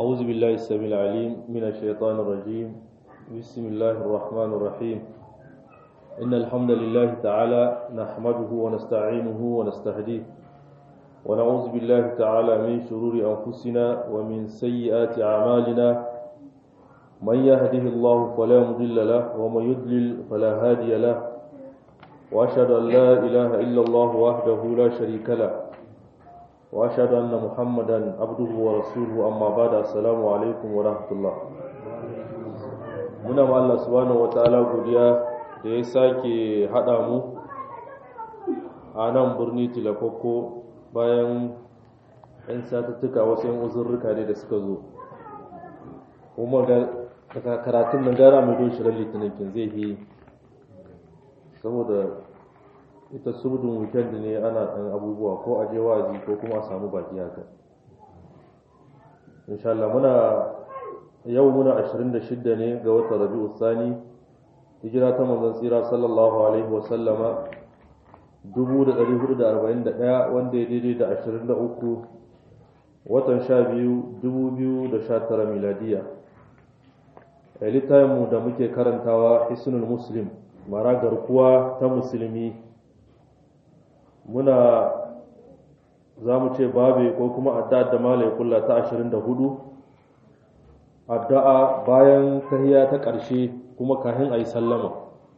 أعوذ بالله السميع العليم من الشيطان الرجيم بسم الله الرحمن الرحيم إن الحمد لله تعالى نحمده ونستعينه ونستهديه ونعوذ بالله تعالى من شرور أنفسنا ومن سيئات أعمالنا من يهده الله فلا مضل له ومن يضلل فلا هادي له وأشهد أن لا إله إلا الله وحده لا شريك له وأشهد أن محمدا عبده ورسوله أما بعد السلام عليكم ورحمة الله muna ma Allah subhanahu wataala godiya da ya sake haɗa mu a nan birni tilakokko bayan 'yan satuttuka wasu 'yan uzurruka ne da suka zo kuma ga karatun nan gara mai don shirin litinin kin zai yi saboda ita subdun weekend ne ana ɗan abubuwa ko a je wazi ko kuma a samu baki haka insha Allah muna yau muna 26 ne ga watan Rabiul Sani hijira ta manzon tsira sallallahu alaihi wa sallama 1441 wanda ya daidai da 23 watan 12 2019 miladiya a littafinmu da muke karantawa hisnul muslim mara garkuwa ta musulmi muna za mu ce babe ko kuma addu'a da malai kulla ta 24 addu'a bayan tahiya ta ƙarshe kuma kahin a yi sallama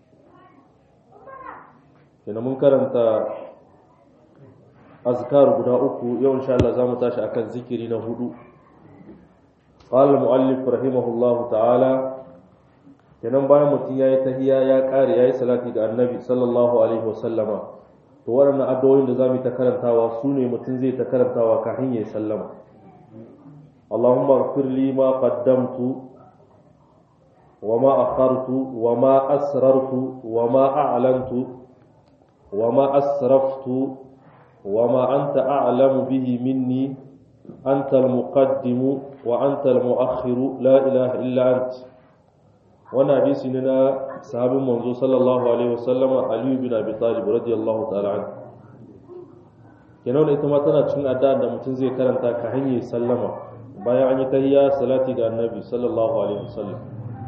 kenan mun karanta azkar guda uku yau insha Allah za mu tashi akan zikiri na hudu قال المؤلف رحمه الله تعالى kenan bayan mutum ya yi tahiya ya ƙare ya yi salati ga annabi sallallahu alaihi wasallama to waɗannan addu'o'in da za mu ta karantawa su ne mutum zai ta karantawa kafin ya yi sallama Allahumma ighfir li ma qaddamtu wa ma akhartu wa ma asrartu wa ma a'lantu wa ma asraftu wa ma anta a'lamu bihi minni anta al-muqaddimu wa anta al-mu'akhiru la ilaha illa anta wannan hadisi ne na sahabin manzo sallallahu alaihi wasallam Ali bin Abi Talib radiyallahu ta'ala anhu kenan ita ma tana cikin addu'a da mutum zai karanta ka hanyar sallama bayan an yi tahiyya salati ga annabi sallallahu alaihi wasallam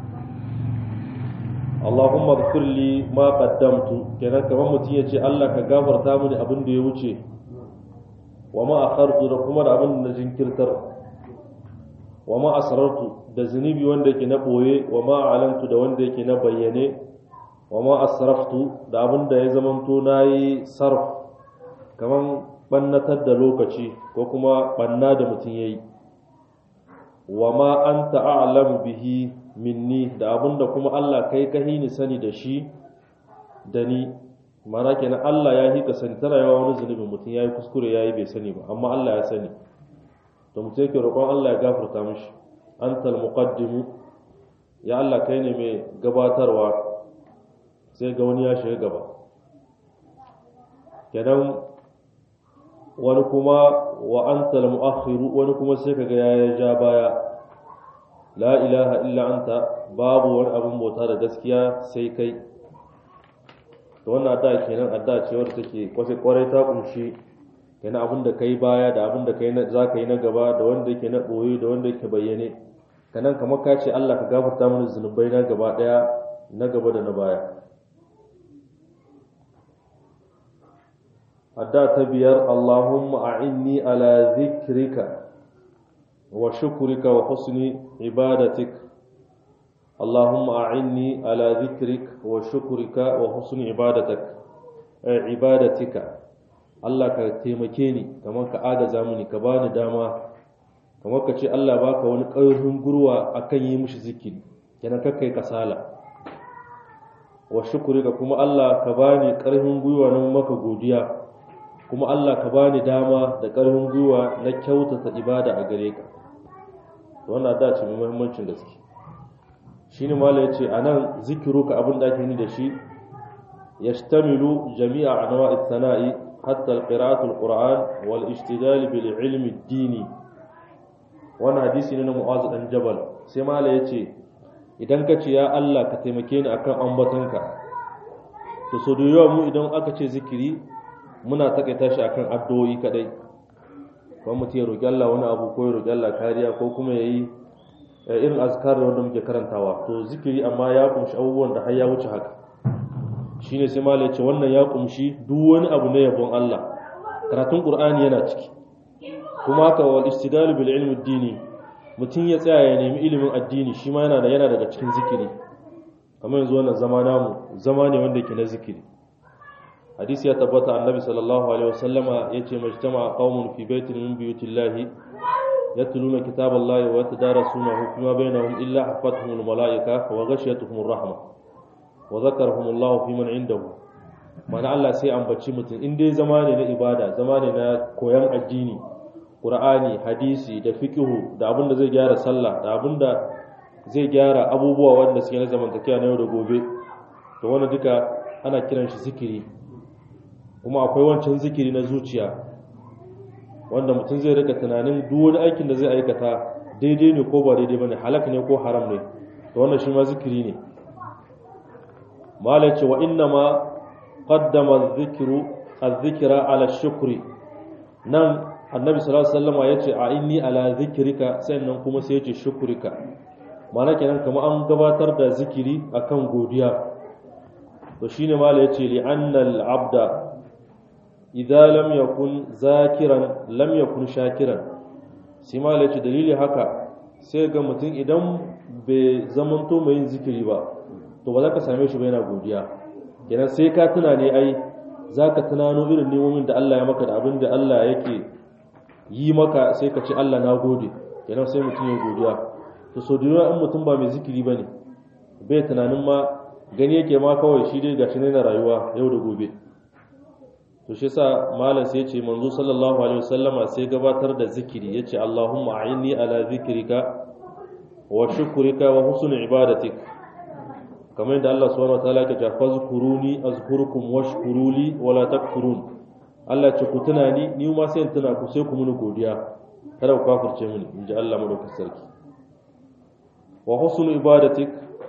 Allahumma ighfir li ma qaddamtu kenan kamar mutum ya ce Allah ka gafarta mini abin da ya wuce wa ma akhartu da kuma da abin da na jinkirtar wa ma asrartu da zunubi wanda yake na boye wa ma alantu da wanda yake na bayyane wa ma asraftu da abin da ya zamanto nayi sarf kaman bannatar da lokaci ko kuma banna da mutum yayi wa ma anta a'lamu bihi minni da abin da kuma Allah kai ka ni sani da shi da ni mana kenan Allah ya hika sani tana yawa wani zunubin mutum yayi kuskure yayi bai sani ba amma Allah ya sani to mutum yake roƙon Allah ya gafarta mishi antal muqaddimu ya Allah kai ne mai gabatarwa sai ga wani ya shiga gaba kenan wani kuma wa antal muakhiru wani kuma sai kaga ya ja baya la ilaha illa anta babu wani abin bauta da gaskiya sai kai to wannan adda kenan adda ce wadda take kwasai kwarai ta kunshi kenan abin da kai baya da abin da kai za ka yi na gaba da wanda yake na ɓoye da wanda yake bayyane kanan kamar ka ce Allah ka gafarta mini zunubai na gaba ɗaya na gaba da na baya adda ta biyar Allahumma a'inni ala zikrika wa shukrika wa husni ibadatik Allahumma a'inni ala zikrik wa shukrika wa husni ibadatik ibadatika Allah ka taimake ni kamar ka agaza mini ka bani dama kamar ka ce Allah baka wani ƙarfin gurwa akan yi mishi zikiri kenan ka kai kasala wa shukuri ka kuma Allah ka bani ƙarfin gwiwa na maka godiya kuma Allah ka bani dama da ƙarfin gwiwa na kyautata ibada a gare ka to wannan da ce mai muhimmancin gaske shine malai yace anan zikiruka abin da ake ni da shi yashtamilu jami'a anwa'i sana'i حتى قراءة القرآن والاشتغال بالعلم الديني وانا حديثي ننا معاذ بن جبل سيما لا yace idan ka ce ya Allah ka taimake ni akan ambatonka to so da yawa mu idan aka ce zikiri muna takaita shi akan addu'o'i kadai kuma mutum ya roƙi Allah wani abu ko ya roƙi Allah kariya ko kuma ya yi irin azkar da wanda muke karantawa to zikiri amma ya kumshi abubuwan da har ya wuce haka shine sai malai ya ce wannan ya kumshi duk wani abu na yabon Allah karatun Qur'ani yana ciki kuma haka wal istidalu bil ilmi dini mutum ya tsaya ya nemi ilimin addini shi ma yana da yana daga cikin zikiri kamar yanzu wannan zama namu zama ne wanda ke na zikiri hadisi ya tabbata annabi sallallahu alaihi wasallama yace majtama qaumun fi baitin min buyutillahi yatluna kitaballahi wa yatadarasunahu fima bainahum illa hafathumul malaika wa ghashiyatuhumur rahma wa zakarahumullahu fi man indahu mana Allah sai ambaci mutum in dai zama ne na ibada zama ne na koyan addini Qur'ani hadisi da fiqhu da abin da zai gyara sallah da abin da zai gyara abubuwa wanda suke na zamantakewa na yau da gobe to wannan duka ana kiran shi zikiri kuma akwai wancan zikiri na zuciya wanda mutum zai rika tunanin duk wani aikin da zai aikata daidai ne ko ba daidai bane halak ne ko haram ne to wannan shi ma zikiri ne malai ce wa inna ma qaddama adh-dhikru adh-dhikra ala shukri nan annabi sallallahu alaihi wasallam yace a inni ala dhikrika sannan kuma sai yace shukrika mana kenan kamar an gabatar da zikiri akan godiya to shine malai yace li annal abda idza lam yakun zakiran lam yakun shakiran sai malai yace dalili haka sai ga mutum idan bai zamanto mai yin zikiri ba to ba za ka same shi ba yana godiya kenan sai ka tuna ne ai za ka tunano irin nemomin da Allah ya maka da abin da Allah yake yi maka sai ka ce Allah na gode kenan sai mutum ya godiya to so duniya in mutum ba mai zikiri bane bai tunanin ma gani yake ma kawai shi dai gashi ne na rayuwa yau da gobe to shi yasa malam sai ya ce manzo sallallahu alaihi wasallama sai gabatar da zikiri yace Allahumma a'inni ala zikrika wa shukrika wa husni ibadatik kamar yadda Allah subhanahu wataala ke cewa fazkuruni azkurukum washkuruli wala takfurun Allah ce ku tuna ni ni ma sai in tuna ku sai ku muni godiya kada ku kafirce mini inji Allah madaukakin sarki wa husnu ibadatik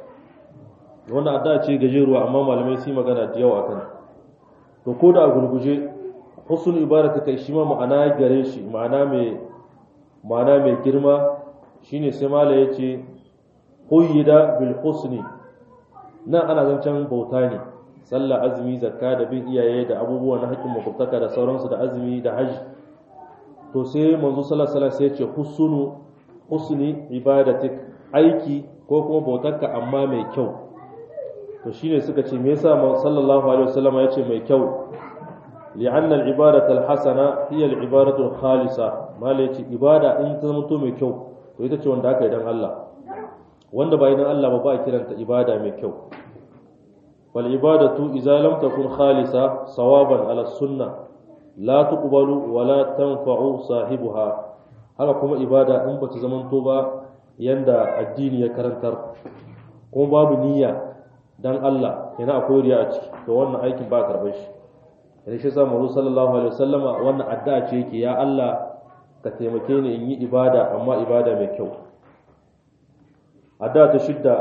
wannan adda ce gajeruwa amma malamai su magana da yawa akan to ko da a gurguje husnu ibadatik shi ma ma'ana gare shi ma'ana mai ma'ana mai girma shine sai mala yace quyida bil husni nan ana zancen bauta ne sallah azumi zakka da bin iyaye da abubuwa na haƙƙin makwabtaka da sauransu da azumi da hajji to sai manzo sallallahu alaihi sai ce husnu husni ibadatik aiki ko kuma bautarka amma mai kyau to shine suka ce me yasa sallallahu alaihi wasallam ya ce mai kyau li'anna al-ibadatu al-hasana hiya al-ibadatu al-khalisa mala yace ibada in ta zama to mai kyau to ita ce wanda aka yi dan Allah wanda ba idan Allah ba ba kiranta ibada mai kyau wal ibadatu idza lam takun khalisa sawaban ala sunna la tuqbalu wa la tanfa'u sahibuha haka kuma ibada in bata zamanto ba yanda addini ya karantar kuma babu niyya dan Allah yana akwai riya a ciki to wannan aikin ba karɓar shi yana shi sa manzo sallallahu alaihi wasallama wannan addu'a ce yake ya Allah ka taimake ni in yi ibada amma ibada mai kyau addu'a ta shidda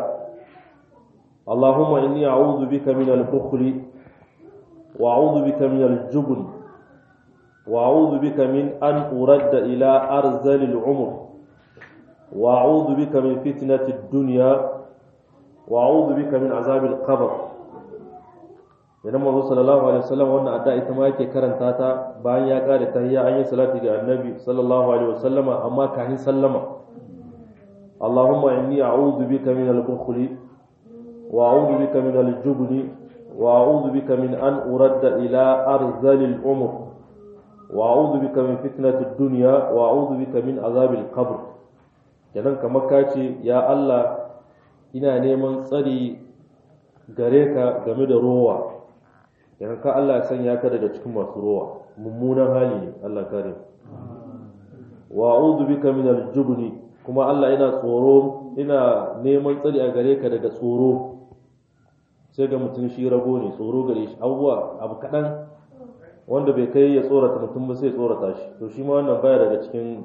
Allahumma inni a'udhu bika min al-bukhli wa a'udhu bika min al-jubn wa a'udhu bika min an uradda ila arzali al-umr wa a'udhu bika min fitnati ad-dunya wa a'udhu bika min azab al-qabr idan manzo sallallahu alaihi wasallam wannan addu'a ita ma yake karanta ta bayan ya kare tahiyya an yi salati ga annabi sallallahu alaihi wasallama amma kafin sallama اللهم إني أعوذ بك من البخل وأعوذ بك من الجبن وأعوذ بك من أن أرد إلى أرذل العمر وأعوذ بك من فتنة الدنيا وأعوذ بك من عذاب القبر kenan kamar ka ce ya Allah ina neman tsari gare ka game da rowa kenan ka Allah ya sanya ka daga cikin masu rowa mummunan hali ne Allah kare wa a'udhu bika min al-jubni kuma Allah ina tsoro ina neman tsari a gare ka daga tsoro sai ga mutum shi rago ne tsoro gare shi abubuwa abu kaɗan wanda bai kai ya tsorata mutum ba sai tsorata shi to shi ma wannan baya daga cikin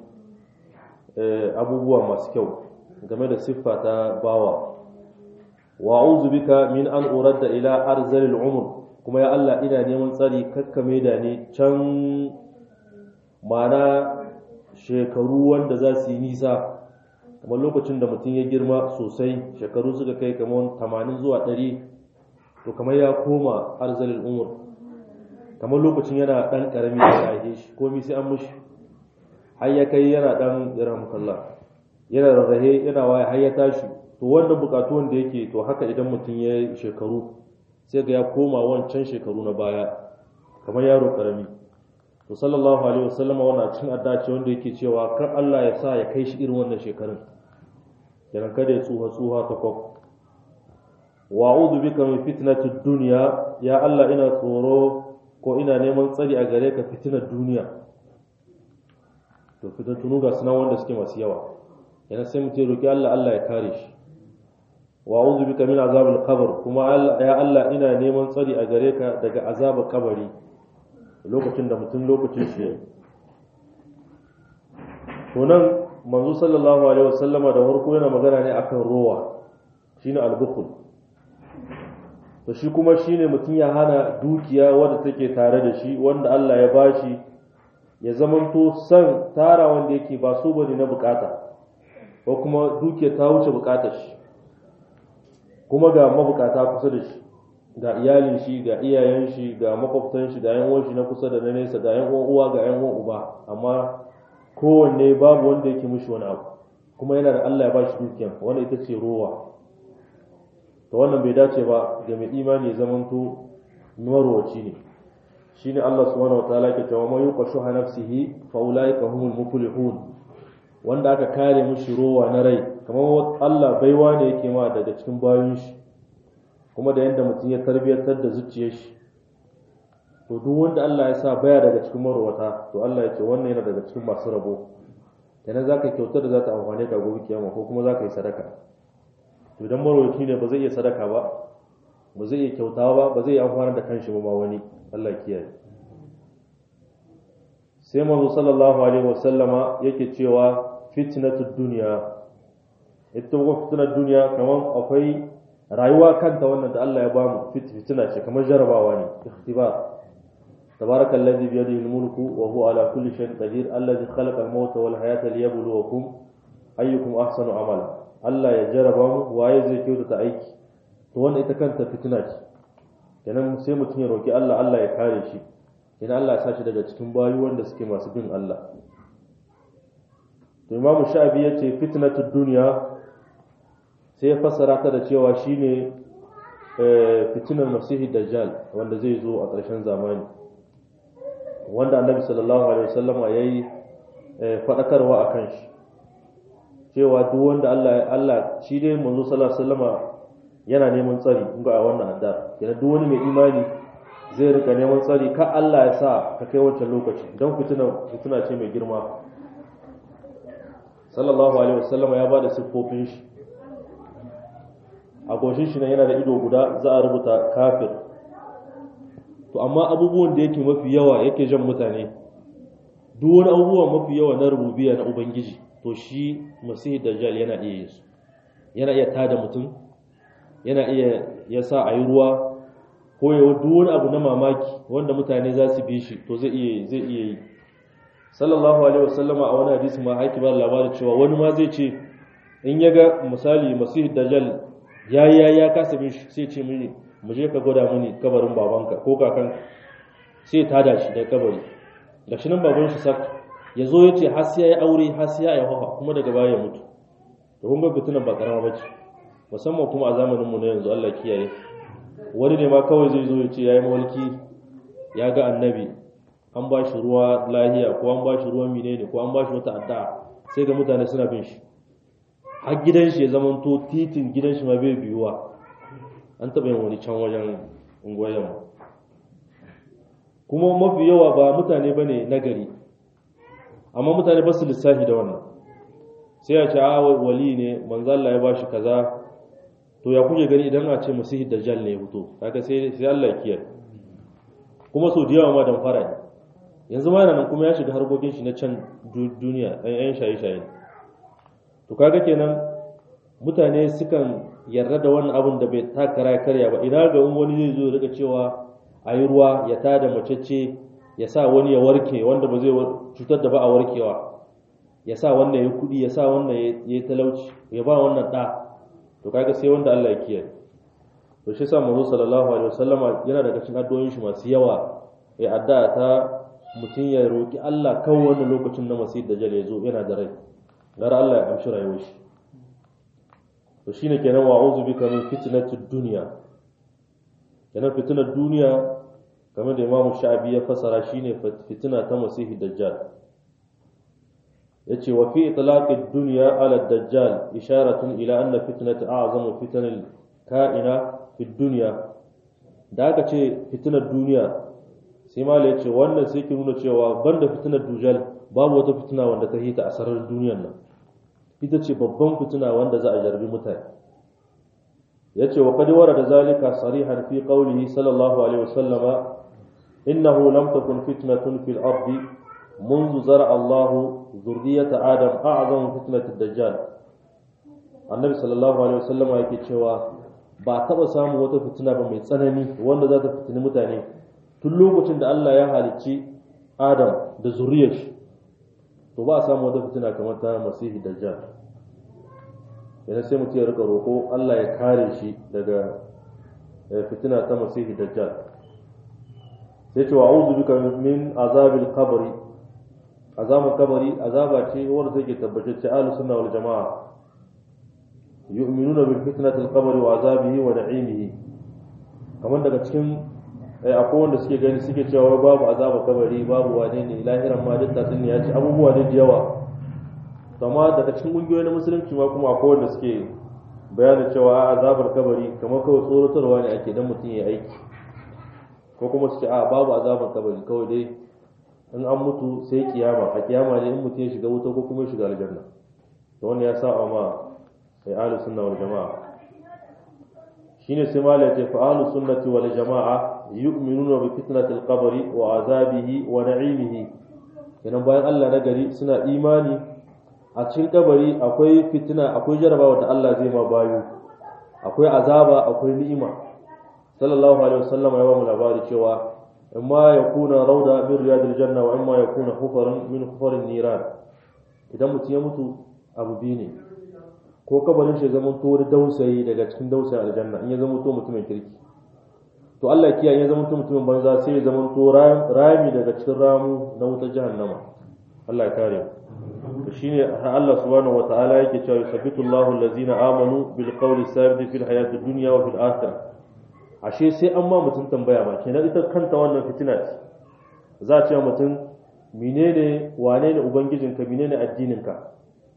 abubuwa masu kyau game da siffa ta bawa wa a'udhu bika min an uradda ila arzalil umr kuma ya Allah ina neman tsari kakkame da ni can mana shekaru wanda za su yi nisa kamar lokacin da mutum ya girma sosai shekaru suka kai kamar 80 zuwa 100 to kamar ya koma arzalin umur kamar lokacin yana dan karami da ya haife shi komai sai an mushi har ya kai yana dan irhamukallah yana rarrahe yana waye har ya tashi to wannan bukatu wanda yake to haka idan mutum ya yi shekaru sai ga ya koma wancan shekaru na baya kamar yaro karami to sallallahu alaihi wasallama wannan cikin addace wanda yake cewa kan Allah ya sa ya kai shi irin wannan shekarun kenan kada ya tsuha tsuha ta kwaf wa a'udhu bika min fitnatid dunya ya Allah ina tsoro ko ina neman tsari a gare ka fitinar duniya to fitan tunu ga sunan wanda suke masu yawa yana sai mutum ya roki Allah Allah ya kare shi wa a'udhu bika min azabil qabr kuma ya Allah ina neman tsari a gare ka daga azabar kabari lokacin da mutum lokacin shi yayi to nan manzo sallallahu alaihi wasallama da farko yana magana ne akan rowa shine al-bukhl to shi kuma shine mutum ya hana dukiya wanda take tare da shi wanda Allah ya bashi ya zamanto san tara wanda yake ba so bane na bukata ko kuma dukiya ta wuce bukatar shi kuma ga mabukata kusa da shi ga iyalin shi ga iyayen shi ga makwabtan shi ga yan uwan shi na kusa da na nesa ga yan uwan uwa ga yan uwan uba amma kowanne babu wanda yake mishi wani abu kuma yana da Allah ya ba shi dukiyan wanda ita ce rowa to wannan bai dace ba ga mai imani ya zamanto nuwarwaci ne shine Allah subhanahu wataala ke cewa man yuqashu nafsihi fa ulaika humul muflihun wanda aka kare mishi rowa na rai kamar Allah baiwa ne yake ma daga cikin bayan shi kuma da yadda mutum ya tarbiyyantar da zuciyar shi to duk wanda Allah ya sa baya daga cikin marwata to Allah ya ce wannan yana daga cikin masu rabo kenan za ka kyautar da za ta amfane ka gobe kiyama ko kuma za ka yi sadaka to idan marwaci ne ba zai iya sadaka ba ba zai iya kyautawa ba ba zai iya amfana da kanshi ba ma wani Allah ya kiyaye sai manzo sallallahu alaihi wasallama yake cewa fitnatud dunya ita kuma fitnar duniya kamar akwai rayuwa kanta wannan da Allah ya bamu fitina ce kamar jarabawa ne ikhtibar تبارك الذي بيده الملك وهو على كل شيء قدير الذي خلق الموت والحياة ليبلوكم أيكم أحسن عملا Allah ya jaraba mu waye zai kyautata aiki to wannan ita kanta fitina ce kenan sai mutum ya roki Allah Allah ya kare shi kenan Allah ya sa shi daga cikin bayu wanda suke masu bin Allah to Imam Sha'abi ya ce fitnatud dunya sai ya fassara ta da cewa shine fitinar masihi dajjal wanda zai zo a ƙarshen zamani wanda annabi sallallahu alaihi wasallam ya yi faɗakarwa a kan shi cewa duk wanda Allah Allah shi dai manzo sallallahu alaihi wasallam yana neman tsari in ga wannan adda yana duk wani mai imani zai rika neman tsari ka Allah ya sa ka kai wancan lokaci don fitina fitina ce mai girma sallallahu alaihi wasallam ya bada siffofin shi a goshin shi yana da ido guda za a rubuta kafir to amma abubuwan da yake mafi yawa yake jan mutane duk wani abubuwa mafi yawa na rububiya na ubangiji to shi masihi dajjal yana iya yin su yana iya tada mutum yana iya ya sa a yi ruwa ko ya duk wani abu na mamaki wanda mutane za su bi shi to zai iya zai iya yi sallallahu alaihi wasallama a wani hadisi ma haiki ba labarin cewa wani ma zai ce in ya ga misali masihi dajjal ya ya ya kasa bin shi sai ce mini mu je ka gwada mini kabarin babanka ko kakan sai ta da shi da kabari da shi nan baban shi sak ya zo ya ce har sai ya yi aure har sai ya yi hawa kuma daga baya ya mutu da kun ga fitunan ba karama bace musamman kuma a zamanin mu na yanzu Allah kiyaye wani ne ma kawai zai zo ya ce yayi mawalki ya ga annabi an ba shi ruwa lahiya ko an ba shi ruwan menene ko an ba shi wata addu'a sai ga mutane suna bin shi har gidan shi ya zamanto titin gidan shi ma bai biyuwa an taɓa yin wani can wajen ungoyen kuma mafi yawa ba mutane ba ne nagari amma mutane ba su lissafi da wannan sai ya ce a wali ne manzalla ya ba shi kaza to ya kuke gani idan a ce masihi dajjal ne ya fito kaga sai sai Allah ya kiyaye kuma so da yawa ma dan fara ne yanzu ma yana nan kuma ya shiga harkokin shi na can duniya ɗan shaye-shaye to kaga kenan mutane sukan yarda da wannan abin da bai takara ya karya ba ina ga wani zai zo daga cewa a yi ruwa ya tada macece ya sa wani ya warke wanda ba zai cutar da ba a warkewa ya sa wannan ya kudi ya sa wannan ya yi talauci ya ba wannan ɗa to kaga sai wanda Allah ya kiyaye to shi sa manzo sallallahu alaihi wasallama yana daga cikin addu'o'in shi masu yawa ya addu'a ta mutum ya roki Allah kan wannan lokacin na masih dajjal ya zo yana da rai gar Allah ya amshi rayuwar shi to shine kenan wa a'udhu bika min fitnatid dunya kenan fitnar duniya kamar da Imam Sha'abi ya fasara shine fitina ta masih dajjal yace wa fi itlaqid dunya ala dajjal isharatun ila anna fitnata a'zamu fitanil ka'ina fi dunya da aka ce fitinar duniya sai mala yace wannan sai ke nuna cewa banda fitinar dujal babu wata fitina wanda ta hita a sararin duniyar nan ita ce babban fitina wanda za a jarbi mutane yace wa qad warada zalika sarihan fi qawlihi sallallahu alaihi wasallama innahu lam takun fitnatun fil ardi منذ زرع الله ذرية آدم أعظم فتنة الدجال النبي صلى الله عليه وسلم yake cewa ba taɓa samun wata fitina ba mai tsanani wanda za ta fitini mutane tun lokacin da Allah ya halicci Adam da zuriyar shi to ba a samu wata fitina kamar ta masihi dajjal yana sai mutum ya rika roƙo Allah ya kare shi daga fitina ta masihi dajjal sai ce wa a'udhu bika min azabil qabri azabun kabari azaba ce wanda take tabbatacce ahlus sunna wal jamaa yu'minuna bil fitnati al qabri wa azabihi wa na'imihi kamar daga cikin akwai wanda suke gani suke cewa babu azaba kabari babu wane ne lahiran ma duk tatsin ya ce abubuwa ne da yawa amma daga cikin kungiyoyi na musulunci ma kuma akwai wanda suke bayanin cewa azabar kabari kamar kawai tsorotarwa ne ake dan mutum ya aiki ko kuma su ce a babu azabar kabari kawai dai in an mutu sai kiyama a kiyama ne in mutum ya shiga wuta ko kuma ya shiga aljanna to wannan ya sa ma sai ahlus sunna wal jamaa shine sai malai ce fa ahlus sunnati wal jamaa yu'minuna bi fitnati al qabri wa azabihi wa na'imihi kenan bayan Allah na gari suna imani a cikin kabari akwai fitina akwai jarabawa da Allah zai ma bayu akwai azaba akwai ni'ima sallallahu alaihi wasallam ya ba mu labari cewa imma ya kuna rauda min riyadil janna wa imma ya kuna hufarin min hufarin niran idan mutum ya mutu abu biyu ne ko kabarin shi zama to wani dausayi daga cikin dausayin aljanna in ya zama to mutumin kirki to Allah ya kiyaye ya zama to mutumin banza sai ya zama to rami daga cikin ramu na wutar jahannama Allah ya kare mu to shine Allah subhanahu wataala yake cewa yusabbitu Allahu allazina amanu bil qawli sabit fil hayatid dunya wa fil akhirah ashe sai an ma mutum tambaya ba kenan ita kanta wannan fitina ce za a ce mutum menene wane ne ubangijinka menene addininka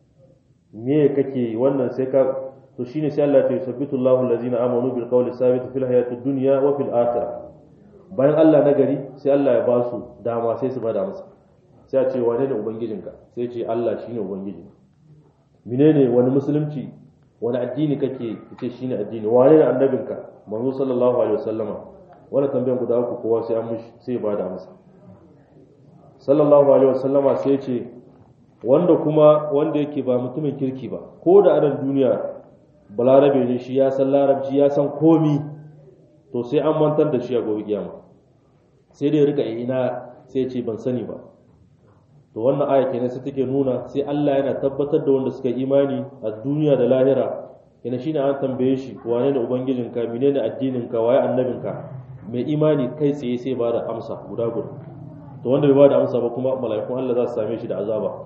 me kake wannan sai ka to shine sai Allah ya yusabbitu Allahu allazina amanu bil qawli sabit fil hayati dunya wa fil akhirah bayan Allah na gari sai Allah ya ba su dama sai su bada masa sai a ce wane ne ubangijinka sai ce Allah shine ubangiji menene wani musulunci wani addini kake ce shine addini wane ne annabinka manzo sallallahu alaihi wasallama wannan tambayan guda uku kowa sai an mushi sai ya bada masa sallallahu alaihi wasallama sai ce wanda kuma wanda yake ba mutumin kirki ba ko da anan duniya balarabe ne shi ya san larabci ya san komi to sai an mantar da shi a gobe kiyama sai dai rika ina sai ce ban sani ba to wannan aya kenan sai take nuna sai Allah yana tabbatar da wanda suka imani a duniya da lahira kenan shine an tambaye shi wane ne ubangijinka menene addininka waye annabinka mai imani kai tsaye sai ba da amsa guda guda to wanda bai ba da amsa ba kuma mala'ikun Allah za su same shi da azaba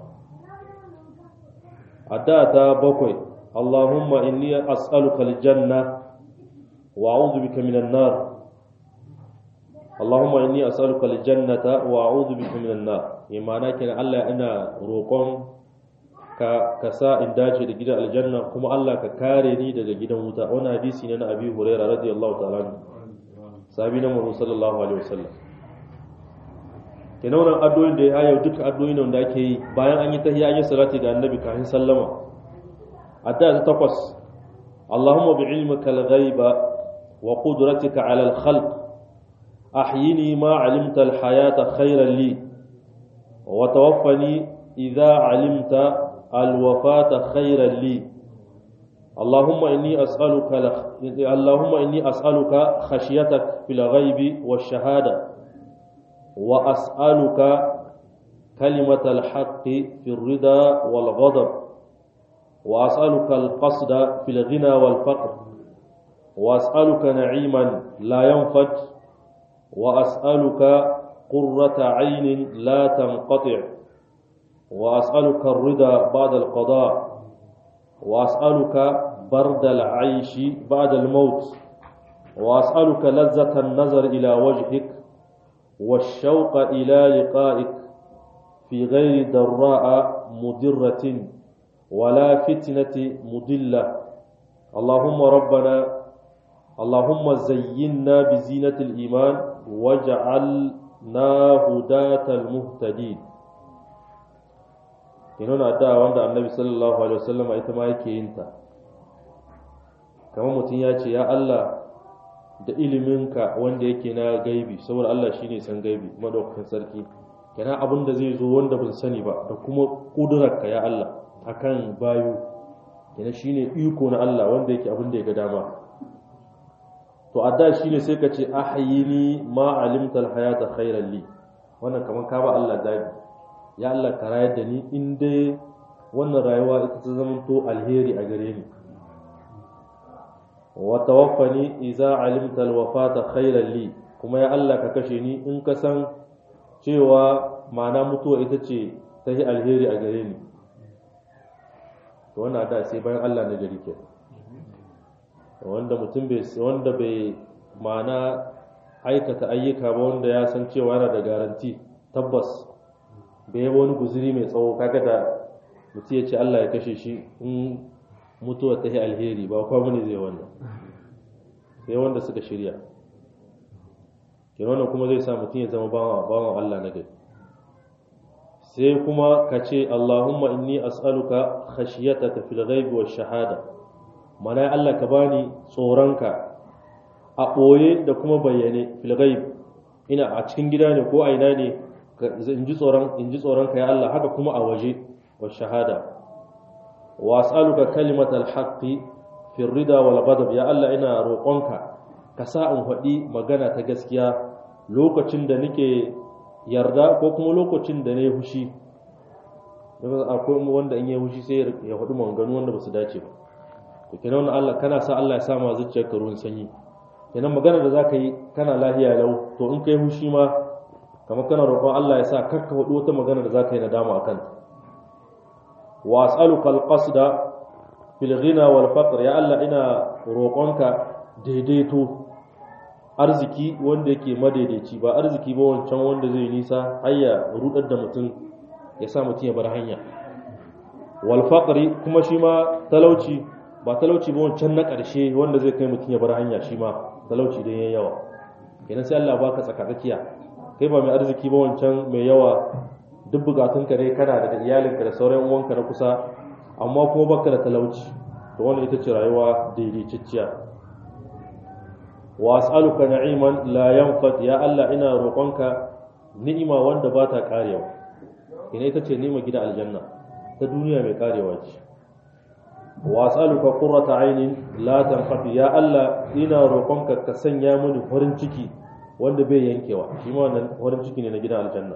adda ta bakwai Allahumma inni as'aluka aljanna wa a'udhu bika minan nar Allahumma inni as'aluka aljannata wa a'udhu bika minan nar imana kenan Allah ina roƙon ka ka sa in dace da gidan aljanna kuma Allah ka kare ni daga gidan wuta wannan hadisi ne na Abi Hurairah radiyallahu ta'ala anhu sahabi na Muhammad sallallahu alaihi wasallam kenan wannan addu'o'in da ya yau duka addu'o'in da ake yi bayan an yi tahiyya an yi salati ga annabi kafin sallama addu'a ta takwas Allahumma bi'ilmika al-ghaiba wa qudratika 'ala al-khalq ahyini ma 'alimta al-hayata khayran li wa tawaffani idha 'alimta al-wafata khayran li اللهم إني أسألك لخ... اللهم إني أسألك خشيتك في الغيب والشهادة وأسألك كلمة الحق في الرضا والغضب وأسألك القصد في الغنى والفقر وأسألك نعيما لا ينفد وأسألك قرة عين لا تنقطع وأسألك الرضا بعد القضاء وأسألك برد العيش بعد الموت وأسألك لذة النظر إلى وجهك والشوق إلى لقائك في غير ضراء مضرة ولا فتنة مضلة اللهم ربنا اللهم زينا بزينة الإيمان واجعلنا هداة المهتدين kinona addu'a wanda annabi sallallahu alaihi wasallam ita ma yake yin ta kamar mutum ya ce ya Allah da iliminka wanda yake na gaibi saboda Allah shine san gaibi madaukakin sarki kana abin da zai zo wanda ban sani ba da kuma kudurarka ya Allah akan bayu kana shine iko na Allah wanda yake abin da ya ga dama to adda shine sai ka ce ahyini ma alimta alhayata khairan li wannan kaman ka ba Allah zabi ya Allah ka rayar da ni in dai wannan rayuwa ita ta zama to alheri a gare ni wa tawaffani idza alimta alwafata khairan li kuma ya Allah ka kashe ni in ka san cewa ma'ana mutuwa ita ce ta yi alheri a gare ni to wannan da sai bayan Allah na gari ke wanda mutum bai wanda bai ma'ana aikata ayyuka ba wanda ya san cewa yana da garanti tabbas bai wani guzuri mai tsawo kaga da mutum ya ce Allah ya kashe shi in mutuwa ta yi alheri ba kwa muni zai wannan sai wanda suka shirya ke wannan kuma zai sa mutum ya zama bawan Allah na gari sai kuma ka ce Allahumma inni as'aluka khashiyataka fil ghaibi wash shahada mana Allah ka bani tsoronka a ɓoye da kuma bayyane fil ghaib ina a cikin gida ne ko a ina ne in ji tsoron in ji tsoronka ya Allah haka kuma a waje wash shahada wa as'aluka kalimatal haqqi fi rida wal ghadab ya Allah ina roƙonka ka sa in faɗi magana ta gaskiya lokacin da nake yarda ko kuma lokacin da na yi hushi akwai wanda in yi hushi sai ya faɗi maganganu wanda ba su dace ba to kenan wannan Allah kana sa Allah ya sa ma zuciyarka ruwan sanyi kenan magana da zaka yi kana lahiya lau to in kai hushi ma kamar kana roƙon Allah ya sa kakka faɗi wata magana da zaka yi nadama akan ta wa as'aluka al-qasda fil ghina wal faqr ya Allah ina roƙonka daidaito arziki wanda yake madaidaici ba arziki ba wancan wanda zai nisa har ya rudar da mutum ya sa mutum ya bar hanya wal faqri kuma shi ma talauci ba talauci ba wancan na ƙarshe wanda zai kai mutum ya bar hanya shi ma talauci dan yayi yawa kenan sai Allah baka tsakatsakiya kai ba mai arziki ba wancan mai yawa duk bukatunka ne kana da iyalinka da sauran uwanka na kusa amma kuma baka da talauci to wannan ita ce rayuwa daidaitacciya wa as'aluka na'iman la yanfad ya Allah ina roƙonka ni'ima wanda ba ta karewa ina ita ce ni'ima gida aljanna ta duniya mai karewa ce wa as'aluka qurrata aynin la tanqati ya Allah ina roƙonka ka sanya mini farin ciki wanda bai yankewa shi ma wannan farin ciki ne na gidan aljanna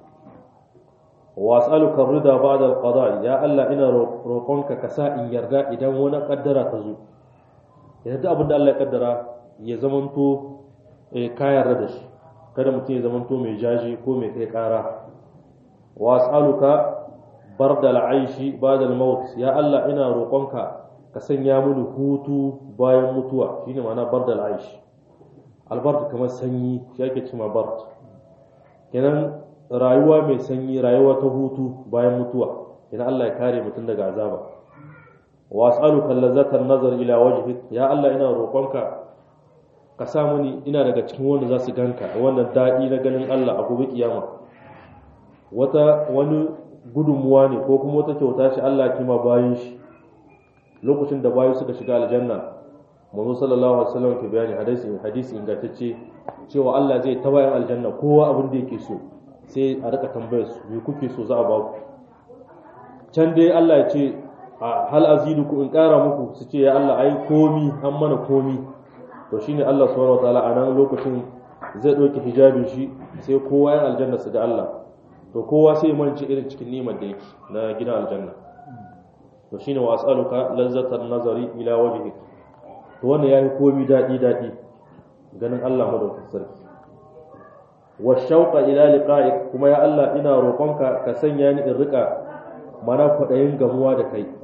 wa as'aluka rida ba'da al-qada ya Allah ina roƙonka ka sa in yarda idan wani kaddara ta zo yadda abin da Allah ya kaddara ya zamanto ka yarda da shi kada mutum ya zamanto mai jaji ko mai kai kara wa as'aluka barda al'aishi ba'da al-maut ya Allah ina roƙonka ka sanya mini hutu bayan mutuwa shine ma'ana barda al'aishi albard kamar sanyi shi ake cewa bard kenan rayuwa mai sanyi rayuwa ta hutu bayan mutuwa idan Allah ya kare mutum daga azaba wa as'aluka lazzatan nazar ila wajhik ya Allah ina roƙonka ka sa mani ina daga cikin wanda za su ganka wannan daɗi na ganin Allah a gobe kiyama wata wani gudunmuwa ne ko kuma wata kyauta ce Allah kima bayan shi lokacin da bayu suka shiga aljanna manzo sallallahu alaihi wasallam ke bayani hadisi hadisi ingantacce cewa Allah zai ta bayan aljanna kowa abin da yake so sai a rika tambayar su me kuke so za a ba ku can dai Allah ya ce hal aziduku in ƙara muku su ce ya Allah ai komi an mana komi to shine Allah subhanahu wataala a nan lokacin zai ɗauki hijabin shi sai kowa ya aljanna su ga Allah to kowa sai ya mance irin cikin nimar da yake na gidan aljanna to shine wa as'aluka lazzatan nazari ila wajhik to wannan yayi komi dadi dadi ganin Allah madaukakin sarki wa shauqa ila liqa'ik kuma ya Allah ina roƙonka ka sanya ni in rika mana kwadayin gamuwa da kai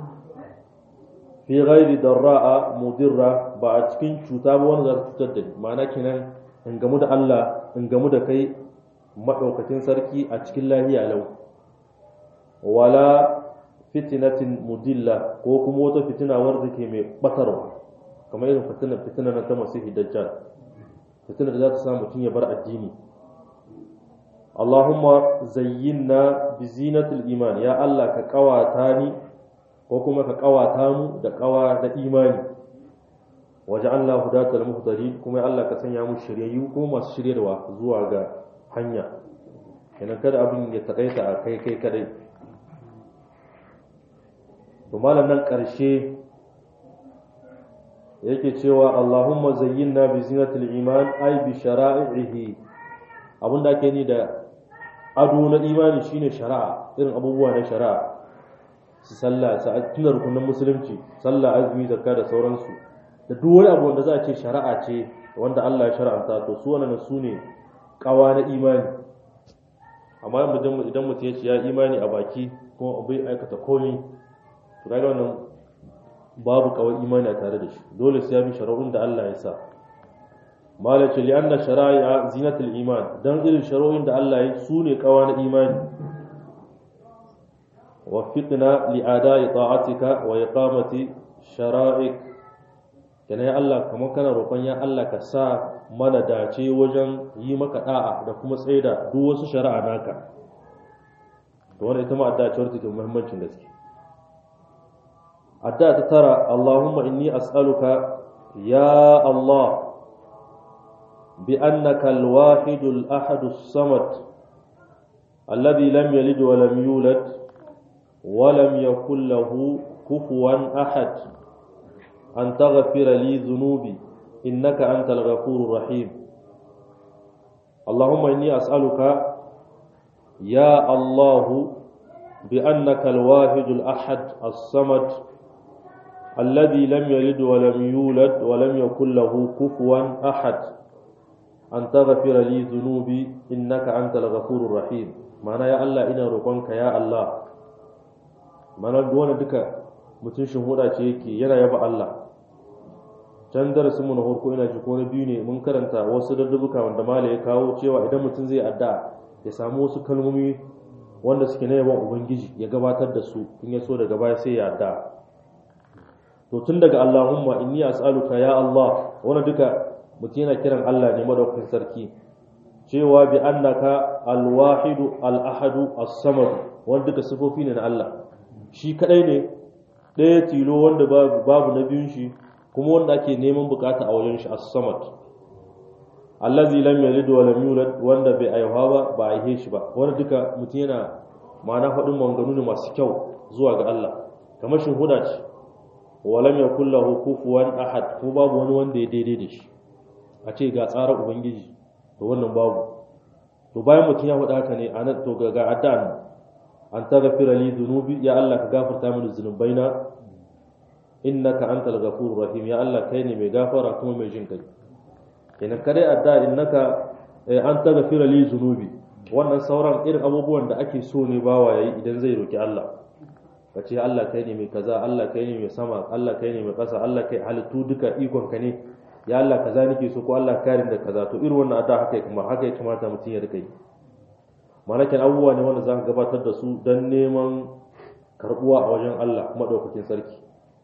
fi ghairi darra'a mudirra ba a cikin cuta ba wanda za ta cutar da ni ma'ana kenan in gamu da Allah in gamu da kai madaukakin sarki a cikin lahiya lau wala fitinatin mudilla ko kuma wata fitina wanda ke mai batarwa kamar irin fitinar fitinar ta masihi dajjal fitinar da za ta sa mutum ya bar addini Allahumma zayyinna bi zinatul iman ya Allah ka kawata ni ko kuma ka kawata mu da kawa da imani waj'alna hudatal muhtadin kuma ya Allah ka sanya mu shiryayyu ko masu shiryarwa zuwa ga hanya kenan kada abin ya takaita a kai kai kadai to malam nan karshe yake cewa Allahumma zayyinna bi zinatil iman ay bi shara'ihi abinda ake ni da ado na imani shine shari'a irin abubuwa na shari'a su sallah su tuna rukunin musulunci sallah azumi zakka da sauransu da duk wani abu wanda za a ce shari'a ce wanda Allah ya shar'anta to su wannan su ne kawa na imani amma idan mutum ya ce ya imani a baki kuma bai aikata komai to kaga wannan babu kawai imani a tare da shi dole sai ya bi shari'un da Allah ya sa malace li anna shara'i'a zinatul iman dan irin shari'un da Allah ya su ne kawa na imani وفقنا لأداء طاعتك وإقامة شرائك kana ya Allah kamar kana roƙon ya Allah ka sa mana dace wajen yi maka da'a da kuma tsaida duk wasu shari'a naka to wannan ita ma addu'a ce wadda take muhimmancin gaske addu'a ta tara Allahumma inni as'aluka ya Allah bi annaka al-wahid al-ahad as-samad alladhi lam yalid wa lam yulad ولم يكن له كفوا أحد أن تغفر لي ذنوبي إنك أنت الغفور الرحيم اللهم إني أسألك يا الله بأنك الواحد الأحد الصمد الذي لم يلد ولم يولد ولم يكن له كفوا أحد أن تغفر لي ذنوبي إنك أنت الغفور الرحيم معنى يا الله إنا رقمك يا الله mana wani duka mutum huda ce yake yana yaba Allah can darasin mu na farko ina ji ko na biyu ne mun karanta wasu daddubuka wanda mala ya kawo cewa idan mutum zai addu'a ya samu wasu kalmomi wanda suke na yaban ubangiji ya gabatar da su in ya so daga baya sai ya addu'a to tun daga Allahumma inni as'aluka ya Allah wani duka mutum yana kiran Allah ne madaukakin sarki cewa bi annaka al-wahidu al-ahadu as-samad wanda duka sifofi ne na Allah shi kadai ne ɗaya tilo wanda babu na biyun shi kuma wanda ake neman bukata a wajen shi as-samad allazi lam yalid wa lam yulad wanda bai aihuwa ba ba aihe shi ba wanda duka mutum yana ma'ana faɗin maganganu ne masu kyau zuwa ga Allah kamar shin huda ce wa lam yakul lahu kufuwan ahad ko babu wani wanda ya daidai da shi a ce ga tsarin ubangiji to wannan babu to bayan mutum ya faɗa haka ne anan to ga addu'a an taghfira li dhunubi ya Allah ka gafarta mini zunubaina innaka antal ghafurur rahim ya Allah kai ne mai gafara kuma mai jin kai kenan kare adda innaka an taghfira li dhunubi wannan sauran irin abubuwan da ake so ne bawa yayi idan zai roki Allah ka ce Allah kai ne mai kaza Allah kai ne mai sama Allah kai ne mai ƙasa Allah kai halittu duka ikon ka ne ya Allah kaza nake so ko Allah karin da kaza to irin wannan adda haka kuma haka ya kamata mutum ya rika yi malakin abubuwa ne wanda za ka gabatar da su don neman karbuwa a wajen Allah maɗaukakin sarki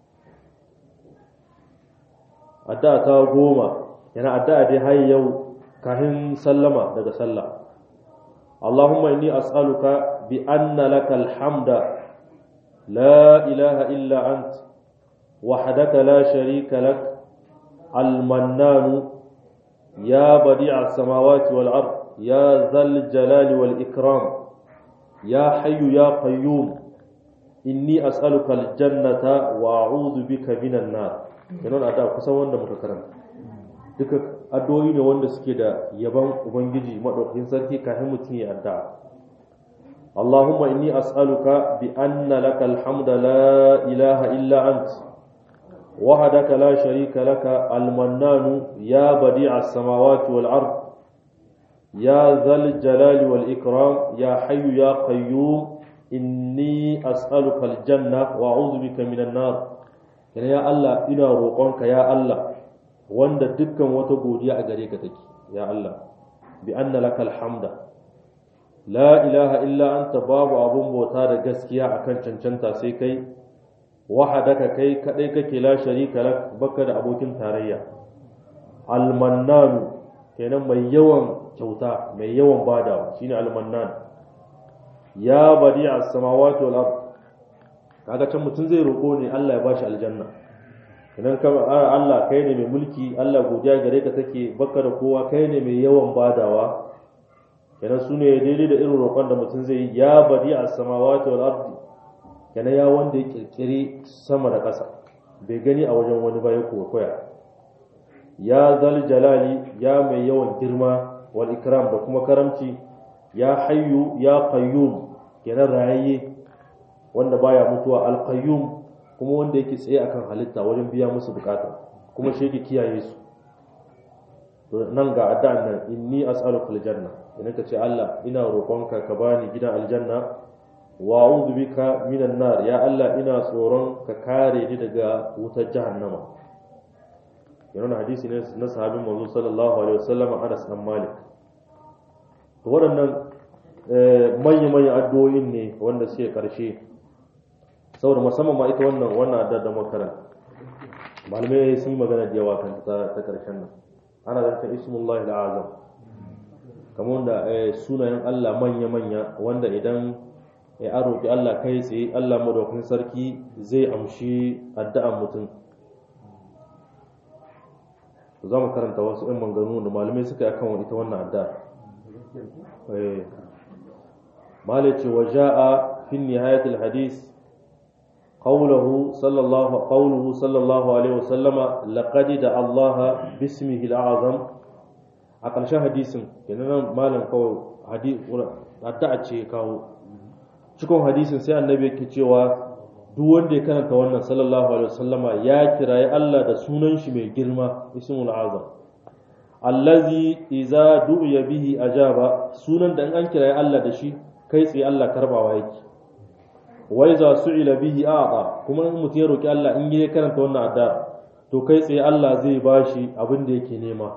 addu'a ta goma yana addu'a dai har yau kahin sallama daga sallah Allahumma inni as'aluka bi anna lakal hamda la ilaha illa ant wahdaka la sharika lak al-mannan ya badi'a as-samawati wal ard يا ذا الجلال والإكرام يا حي يا قيوم إني أسألك الجنة وأعوذ بك من النار kenan a da kusan wanda muka karanta duka addu'o'i ne wanda suke da yaban ubangiji madaukakin sarki kafin mutum ya addu'a اللهم إني أسألك بأن لك الحمد لا إله إلا أنت وحدك لا شريك لك المنان يا بديع السماوات والأرض يا ذا الجلال والإكرام يا حي يا قيوم إني أسألك الجنة وأعوذ بك من النار يعني يا الله إنا روقونك يا الله وند دكا وتبودي أغريك تكي يا الله بأن لك الحمد لا إله إلا أنت باب أبو موتار غسكيا أكن چنچنتا سيكي وحدك كي كديك لا شريك لك بكر أبوكين تاريا المنان kenan mai yawan kyauta mai yawan badawa shine almannan ya badi as-samawati wal ard kaga can mutun zai roko ne Allah ya bashi aljanna kenan ka Allah kai ne mai mulki Allah godiya gare ka take baka da kowa kai ne mai yawan badawa kenan sune daidai da irin roƙon da mutun zai ya badi as-samawati wal ard kenan ya wanda ya kirkiri sama da ƙasa bai gani a wajen wani ba ya koya ya zal jalali ya mai yawan girma wal ikram da kuma karamci ya hayyu ya qayyum kenan rayayye wanda baya mutuwa al qayyum kuma wanda yake tsaye akan halitta wajen biya musu bukata kuma shi yake kiyaye su to nan ga addu'an nan inni as'aluka aljanna idan ka ce Allah ina roƙonka ka bani gidan aljanna wa a'udhu bika minan nar ya Allah ina tsoron ka kare ni daga wutar jahannama yana hadisi ne na sahabin manzo sallallahu alaihi wasallam Anas bin Malik to waɗannan manya-manyan addu'o'in ne wanda suke karshe saboda musamman ma ita wannan wannan addu'a da makaran malamai sun yi magana da yawa kan ta ta karshen nan ana zanta ismullahi al'azam kamar da sunayen Allah manya-manya wanda idan ya roƙi Allah kai tsaye Allah madaukakin sarki zai amshi addu'an mutum za mu karanta wasu ɗan manganu da malamai suka yi akan ita wannan adda malai ce wa ja'a fi nihayatul hadis qawluhu sallallahu qawluhu sallallahu alaihi wa sallama laqad da Allah bismihi al-azam a ƙarshen hadisin kenan malam kawai hadisi addu'a ce kawo cikin hadisin sai annabi yake cewa duk wanda ya karanta wannan sallallahu alaihi wasallama ya kirayi Allah da sunan shi mai girma ismul azam allazi iza du'iya bihi ajaba sunan da in an kirayi Allah da shi kai tsaye Allah karbawa yake wa iza su'ila bihi a'a kuma in mutum ya roki Allah in ya karanta wannan adda to kai tsaye Allah zai bashi abin da yake nema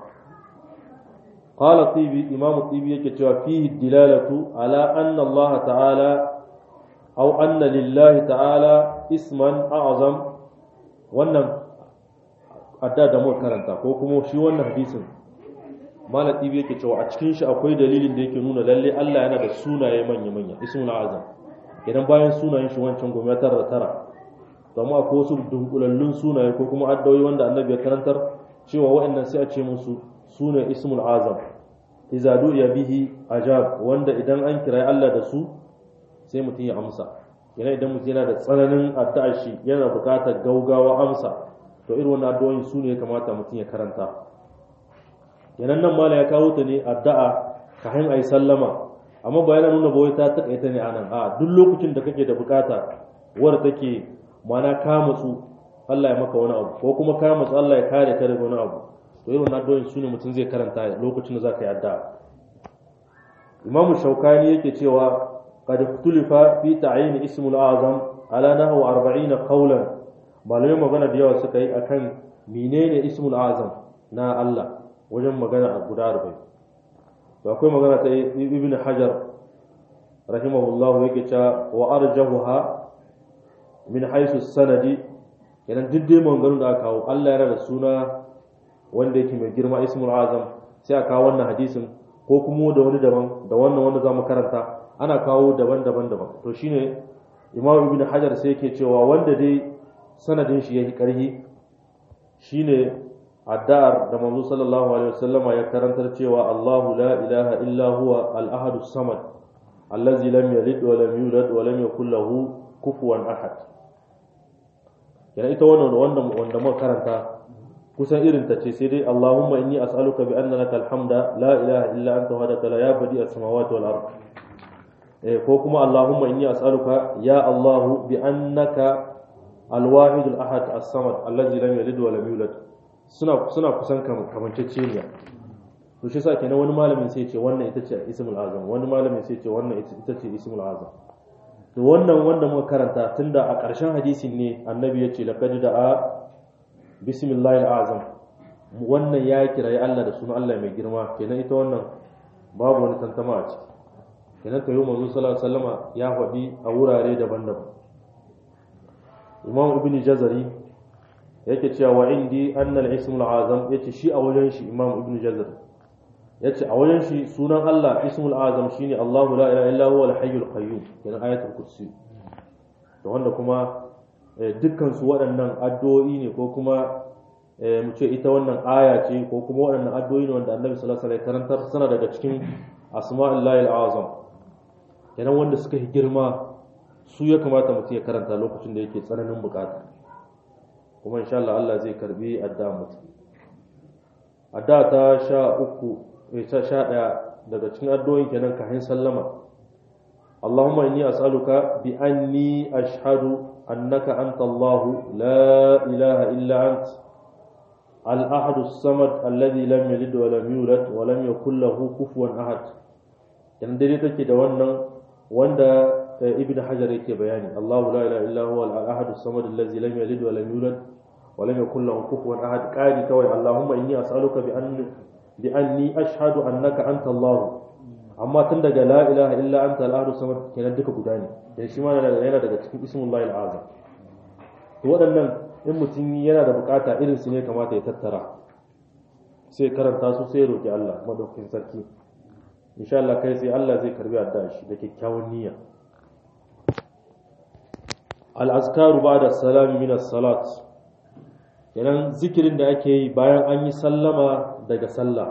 qala tibi imamu tibi yake cewa fihi dilalatu ala anna Allah ta'ala أو أن لله تعالى اسما أعظم wannan adda da muka karanta ko kuma shi wannan hadisin malam ibi yake cewa a cikin shi akwai dalilin da yake nuna lalle Allah yana da sunaye manya manya ismul azam idan bayan sunayen shi wancan goma tara da tara kuma akwai wasu dunkulallun sunaye ko kuma addawoyi wanda annabi ya karantar cewa waɗannan sai a ce musu sune ismul azam iza du'iya bihi ajab wanda idan an kira Allah da su sai mutum ya amsa yana idan mutum yana da tsananin addu'ar shi yana buƙatar gaugawa amsa to irin wannan addu'o'in su ne ya kamata mutum ya karanta yanan nan mala ya kawo ta ne addu'a ka hin ayi sallama amma ba yana nuna bawai ta takaita ne anan a duk lokacin da kake da buƙata wadda take mana ka matsu Allah ya maka wani abu ko kuma ka matsu Allah ya kare ka daga wani abu to irin wannan addu'o'in su ne mutum zai karanta lokacin da za ka yi addu'a imamu shaukani yake cewa قد اختلف في تعيين اسم الأعظم على نحو 40 قولا malamai magana da yawa suka yi akan menene ismul azam na Allah wajen magana a guda arba'in to akwai magana ta ibn hajar rahimahullahu yake cewa wa arjahuha min haisu sanadi kenan duk dai maganganun da aka kawo Allah yana da suna wanda yake mai girma ismul azam sai a kawo wannan hadisin ko kuma da wani daban da wannan wanda zamu karanta ana kawo daban-daban daban to shine imam ibn hajar sai yake cewa wanda dai sanadin shi yake karhi shine addu'ar da manzo sallallahu alaihi wasallama ya karantar cewa Allahu la ilaha illa huwa al-ahad samad allazi lam yalid wa lam yulad wa lam yakul lahu kufuwan ahad yana ita wannan wannan wanda muka karanta kusan irin ta ce sai dai Allahumma inni as'aluka bi anna laka alhamda la ilaha illa anta wahdaka la ya badi as-samawati wal ard ko kuma Allahumma inni as'aluka ya Allahu bi annaka al-wahid al-ahad as-samad allazi lam yalid wa lam yulad suna suna kusan kamanceceniya to shi yasa kenan wani malamin sai ce wannan ita ce ismul azam wani malamin sai ce wannan ita ce ismul azam to wannan wanda muka karanta tunda a ƙarshen hadisin ne annabi ya ce laqad da'a bismillahil azam wannan ya kirayi Allah da sunan Allah mai girma kenan ita wannan babu wani tantama a ciki kenan kayo manzo sallallahu alaihi wasallama ya faɗi a wurare daban-daban imam ibn jazari yake cewa wa indi anna al-ismul azam yace shi a wajen shi imam ibn jazari yace a wajen shi sunan Allah ismul azam shine Allahu la ilaha illa huwa al-hayyul qayyum kenan ayatul kursi to wanda kuma dukkan su waɗannan addu'o'i ne ko kuma mu ce ita wannan aya ce ko kuma waɗannan addu'o'i ne wanda Annabi sallallahu alaihi wasallam karantar sana daga cikin asma'illahi al-azam kenan wanda suka yi girma su ya kamata mutum ya karanta lokacin da yake tsananin bukata kuma insha Allah Allah zai karbi addu'a mutum addu'a ta sha uku ta sha ɗaya daga cikin addu'o'in kenan kahin sallama Allahumma inni as'aluka bi anni ashhadu annaka anta Allah la ilaha illa ant al-ahad as-samad alladhi lam yalid wa lam yulad wa lam yakul lahu kufuwan ahad kenan dai take da wannan wanda ibn hajar yake bayani Allahu la ilaha illa huwa al-ahad as-samad alladhi lam yalid wa lam yulad wa lam yakul lahu kufuwan ahad qadi kawai Allahumma inni as'aluka bi anni bi anni ashhadu annaka anta Allah amma tun daga la ilaha illa anta al-ahad samad kenan duka guda ne dan shi ma yana daga cikin ismullahi al-azam to waɗannan in mutum yana da bukata irin su ne kamata ya tattara sai karanta su sai roki Allah madaukakin sarki insha Allah kai sai Allah zai karbi addu'a shi da kyakkyawan niyya al-azkaru ba'da salami min as-salat kenan zikirin da ake yi bayan an yi sallama daga sallah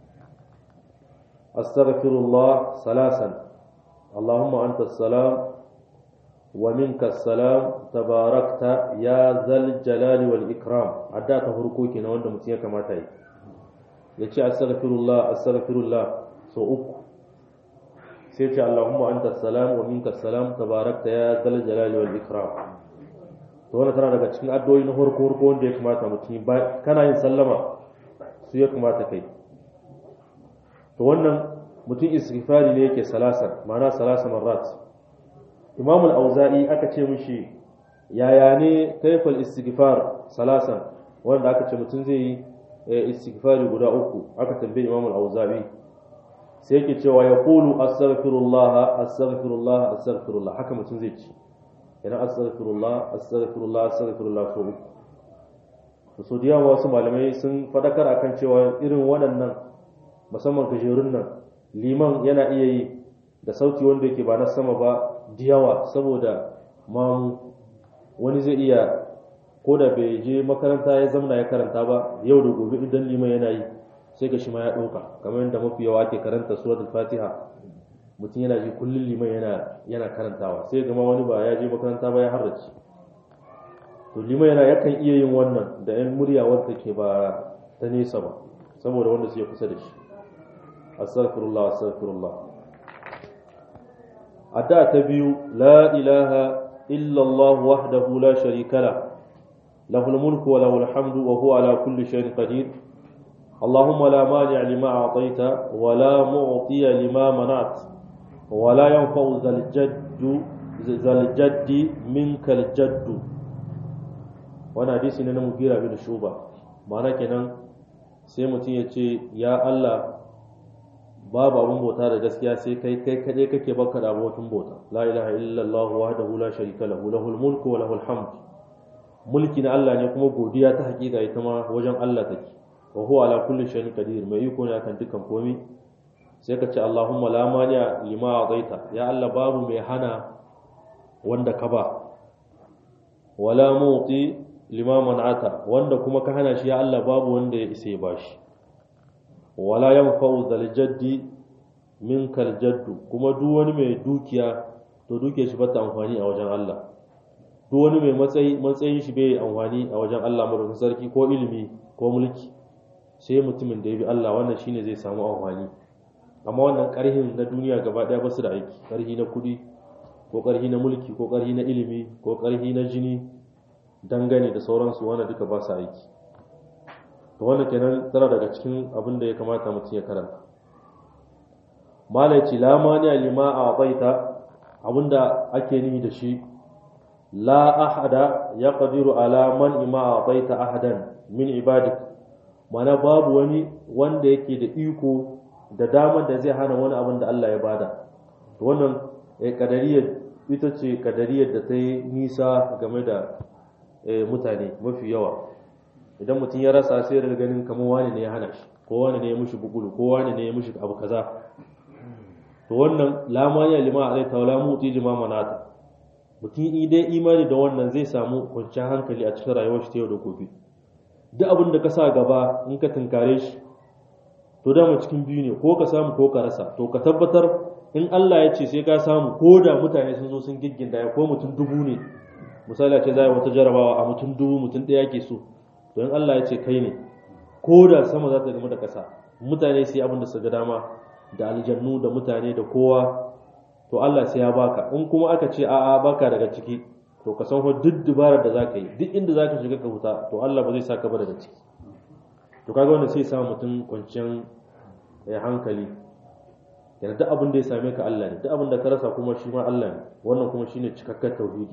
astaghfirullah salasan allahumma anta salam wa minka salam tabarakta ya zal jalali wal ikram adda ta farko kenan wanda mutum ya kamata yi ya ce astaghfirullah astaghfirullah so uku sai ce allahumma anta salam wa minka salam tabarakta ya zal jalali wal ikram to wannan tana daga cikin addu'o'i na farko farko wanda ya kamata mutum ba kana yin sallama su ya kamata kai to wannan mutum istighfari ne yake salasa ma'ana salasa marrat imam al-auza'i aka ce mishi yaya ne kaifal istighfar salasan wanda aka ce mutum zai yi istighfari guda uku aka tambaye imam al-auza'i sai yake cewa ya qulu astaghfirullah astaghfirullah astaghfirullah haka mutum zai ci yana astaghfirullah astaghfirullah astaghfirullah so uku so da yawa wasu malamai sun fadakar akan cewa irin waɗannan musamman gajerun nan liman yana iya yi da sauti wanda yake ba na sama ba da yawa saboda mamu wani zai iya ko da bai je makaranta ya zamna ya karanta ba yau da gobe idan liman yana yi sai ga shi ma ya ɗauka kamar yadda mafi yawa ake karanta suratul fatiha mutum yana ji kullum liman yana yana karantawa sai gama wani ba ya je makaranta ba ya harrace to liman yana yakan iya yin wannan da yan murya wanda ke ba ta nesa ba saboda wanda suke kusa da shi astaghfirullah astaghfirullah adda ta biyu la ilaha illa Allah wahdahu la sharika la lahul mulku wa lahul hamdu wa huwa ala kulli shay'in qadir اللهم لا مانع لما أعطيت ولا معطي لما منعت ولا ينفع ذا الجد ذا الجد منك الجد وانا حديث ne na mugira bin shuba ma'ana kenan sai mutum ya ce ya Allah babu abin bauta da gaskiya sai kai kai kadai kake baka da abokin bauta la ilaha illallah wahdahu la sharika lahu lahul mulku wa lahul hamd mulki na Allah ne kuma godiya ta hakika ita ma wajen Allah take wa huwa ala kulli shay'in qadir mai iko ne akan dukkan komai sai ka ce Allahumma la mani'a lima ataita ya Allah babu mai hana wanda ka ba wala muti lima man'ata wanda kuma ka hana shi ya Allah babu wanda ya isa ya bashi wala yanfa'u zal jaddi minkal jaddu kuma duk wani mai dukiya to dukiyar shi bata amfani a wajen Allah duk wani mai matsayi matsayin shi bai amfani a wajen Allah madaukakin sarki ko ilimi ko mulki sai mutumin da ya bi Allah wannan shine zai samu amfani amma wannan ƙarhin na duniya gaba ɗaya ba su da aiki ƙarhi na kuɗi ko ƙarhi na mulki ko ƙarhi na ilimi ko ƙarhi na jini dangane da sauransu wanda duka ba su aiki to wannan kenan tana daga cikin abin da ya kamata mutum ya karanta malai ce la mani lima a baita abinda ake nihi da shi la ahada ya qadiru ala man ima a baita ahadan min ibadik mana babu wani wanda yake da iko da damar da zai hana wani abin da Allah ya bada wannan kadariyar ita ce kadariyar da ta yi nisa game da mutane mafi yawa idan mutum ya rasa sai daga ganin kamar wani ne ya hana shi ko wani ne ya mushi bugulu ko wani ne ya mushi abu kaza to wannan lamaniya lima alai taula muti jima manata mutum idan imani da wannan zai samu kwanciyar hankali a cikin rayuwar shi ta yau da gobe duk abin da ka sa gaba in ka tunkare shi to dama cikin biyu ne ko ka samu ko ka rasa to ka tabbatar in Allah ya ce sai ka samu ko da mutane sun zo sun gigginda ya ko mutum dubu ne misali a ce za a yi wata jarabawa a mutum dubu mutum ɗaya ke so to in Allah ya ce kai ne ko da sama za ta gama da ƙasa mutane sai abin da su ga dama da aljannu da mutane da kowa to Allah sai ya baka in kuma aka ce a'a baka daga ciki to ka san duk dubarar da zaka yi duk inda zaka shiga ka huta to Allah ba zai saka ba daga ciki to kaga wannan sai sa mutum kwanciyar hankali yana duk abin da ya same ka Allah ne duk abin da ka rasa kuma shi ma Allah ne wannan kuma shine cikakken tauhidi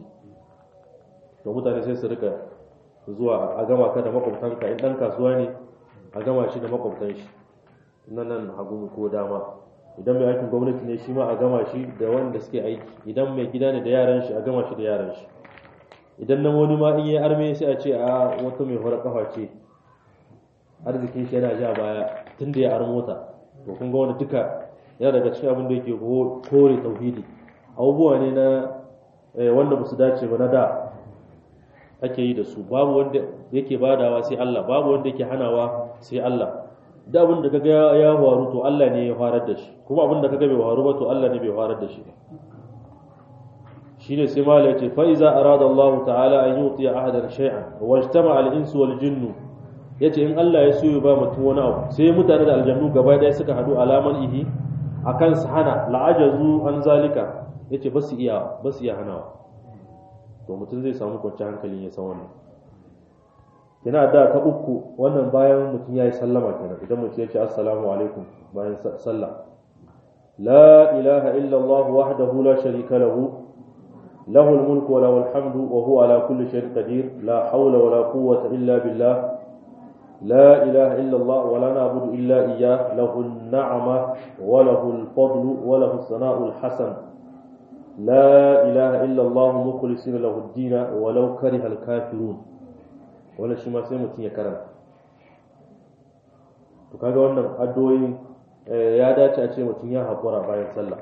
to mutane sai su rika zuwa a gama ka da makwabtanka in dan kasuwa ne a gama shi da makwabtan shi nan nan hagu ko dama idan mai aikin gwamnati ne shi ma a gama shi da wanda suke aiki idan mai gida ne da yaran shi a gama shi da yaran shi idan na wani ma in yi arme sai a ce a wata mai horar kafa ce arzikin shi yana ja baya tun da ya ar mota to kun ga wani duka yana daga cikin abin da yake kore tauhidi abubuwa ne na wanda ba su dace ba na da ake yi da su babu wanda yake badawa sai Allah babu wanda yake hanawa sai Allah da abin da kaga ya faru to Allah ne ya farar da shi kuma abin da kaga bai faru ba to Allah ne bai farar da shi shine sai malai ce fa iza arada Allah ta'ala an yuti ahadan shay'an wa ijtama al-insu wal jinnu yace in Allah ya so ya ba mutum wani abu sai mutane da aljannu gaba daya suka hadu alaman ihi akan su hana la'ajazu an zalika yace ba su iya ba su iya hanawa to mutum zai samu kwanciyar hankalin ya san wannan yana da ta uku wannan bayan mutum ya yi sallama kenan idan mutum ya ce assalamu alaikum bayan sallah la ilaha illallah wahdahu la sharika lahu له الملك وله الحمد وهو على كل شيء قدير لا حول ولا قوة إلا بالله لا إله إلا الله ولا نعبد إلا إياه له النعمة وله الفضل وله الثناء الحسن لا إله إلا الله مخلصين له الدين ولو كره الكافرون ولا شي ما sai mutum ya karanta to kaga wannan addu'o'i ya dace a ce mutum ya haƙura bayan sallah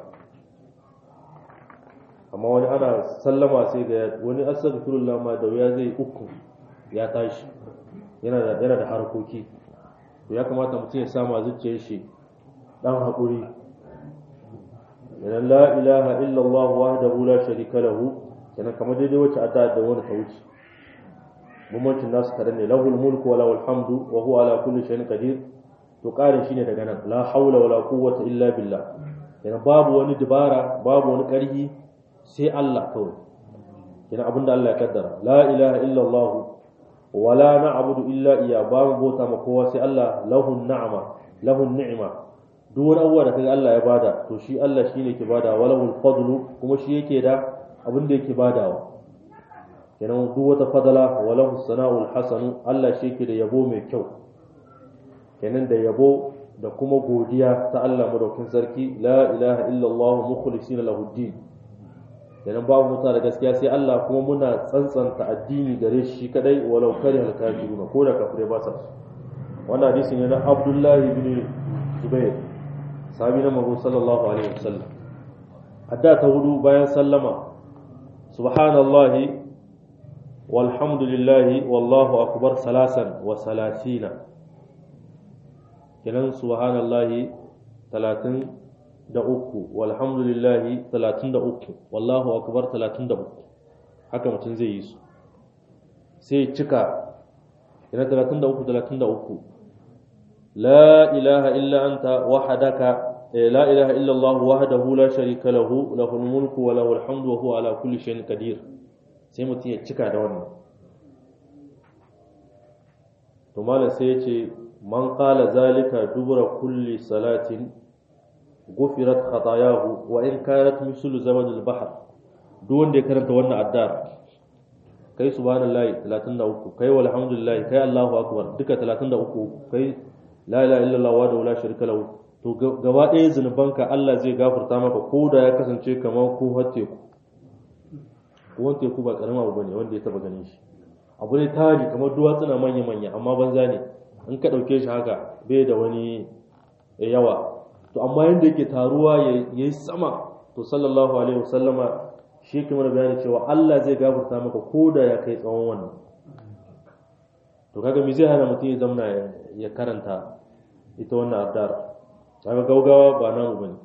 amma wani ana sallama sai ga wani astaghfirullah ma da wuya zai uku ya tashi yana da yana da harkoki to ya kamata mutum ya samu zuciyar shi dan haƙuri yana la ilaha illallah wahdahu la sharika lahu yana kamar daidai wacce adda da wani ta wuce bambancin nasu tare ne lahul mulku wa lahul hamdu wa huwa ala kulli shay'in qadir to ƙarin shine daga nan la haula wala quwwata illa billah yana babu wani dubara babu wani ƙarfi sai Allah kawai yana abinda Allah ya kaddara la ilaha illallah wa la na'budu illa iya babu bauta ma kowa sai Allah lahun na'ama lahun ni'ima duk wani abuwa da kaga Allah ya bada to shi Allah shine ke bada walahul fadlu kuma shi yake da abin da yake badawa kenan duk wata fadala walahu sana'ul hasanu Allah shi yake da yabo mai kyau kenan da yabo da kuma godiya ta Allah madaukin sarki la ilaha illallah mukhlisina lahu din kenan babu muta da gaskiya sai Allah kuma muna tsantsanta addini gare shi kadai walau kare al kafiruna ko da kafirai ba sa wannan hadisi ne na Abdullah ibn Zubair sahabi na Muhammad sallallahu alaihi wasallam adda ta hudu bayan sallama subhanallahi walhamdulillahi wallahu akbar salasan wa salasina kenan subhanallahi talatin da uku walhamdulillahi talatin da uku wallahu akbar talatin da uku haka mutum zai yi su sai cika yana talatin da uku talatin da uku la ilaha illa anta wahadaka la ilaha illallah wahdahu la sharika lahu lahul mulku wa lahul hamdu wa huwa ala kulli shay'in qadir sai mutum ya cika da wannan to malam sai ya ce man qala zalika dubura kulli salatin gufirat khatayahu wa in kanat mislu zabad al-bahr duk wanda ya karanta wannan addar kai subhanallahi 33 kai walhamdulillah kai allahu akbar duka 33 kai la ilaha illallah wa la sharika lahu to gaba ɗaya zunubanka Allah zai gafarta maka ko da ya kasance kamar ko teku ko teku ba karama abu bane wanda ya taba ganin shi abu ne tari kamar duwatsuna manya manya amma banza ne in ka ɗauke shi haka bai da wani yawa to amma yanda yake taruwa yayi sama to sallallahu alaihi wasallama shi kamar bayani cewa Allah zai gafarta maka ko da ya kai tsawon wannan to kaga me zai hana mutum ya zamna ya karanta ita wannan addar kaga gaugawa ba namu bane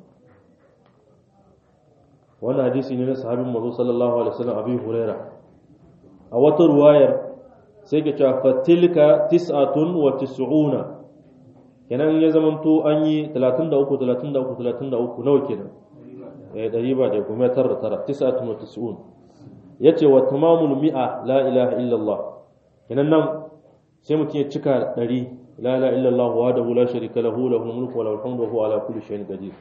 wannan hadisi ne na sahabin manzo sallallahu alaihi wasallam abi huraira a wata ruwayar sai ke cewa fatilka tis'atun wa tis'una kenan ya zamanto an yi 33 33 33 nawa kenan eh dari ba da kuma tara tara tis'atun wa tis'un yace wa tamamul mi'a la ilaha illallah kenan nan sai mutum ya cika ɗari la ilaha illallah wa da la sharika lahu lahul mulku wa lahul hamdu wa huwa ala kulli shay'in qadir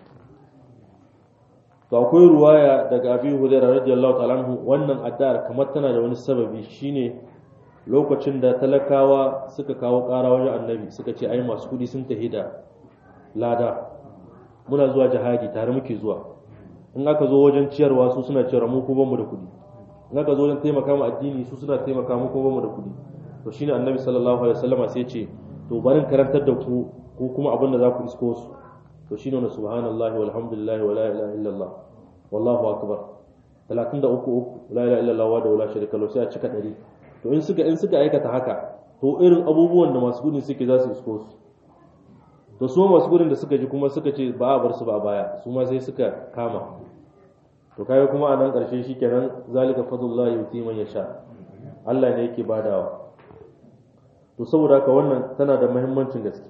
to akwai ruwaya daga Abi Hurairah radiyallahu ta'ala anhu wannan addu'ar kamar tana da wani sababi shine lokacin da talakawa suka kawo ƙara wajen annabi suka ce ai masu kudi sun tahi da lada muna zuwa jihadi tare muke zuwa in aka zo wajen ciyarwa su suna ciyarwa mu ko bamu da kudi in aka zo wajen taimaka mu addini su suna taimaka mu ko bamu da kudi to shine annabi sallallahu alaihi wasallama sai ce to barin karantar da ku ko kuma abin da za ku isko su to shine wannan subhanallahi walhamdulillahi wala ilaha illallah wallahu akbar 33 la ilaha illallah wa da la sharika lahu sai a cika 100 to in suka in suka aikata haka to irin abubuwan da masu gudun suke za su isko su to su masu gudun da suka ji kuma suka ce ba a bar su ba a baya su ma sai suka kama to kai kuma a nan karshe shikenan zalika fadlullahi yuti man yasha Allah ne yake badawa to saboda haka wannan tana da muhimmancin gaske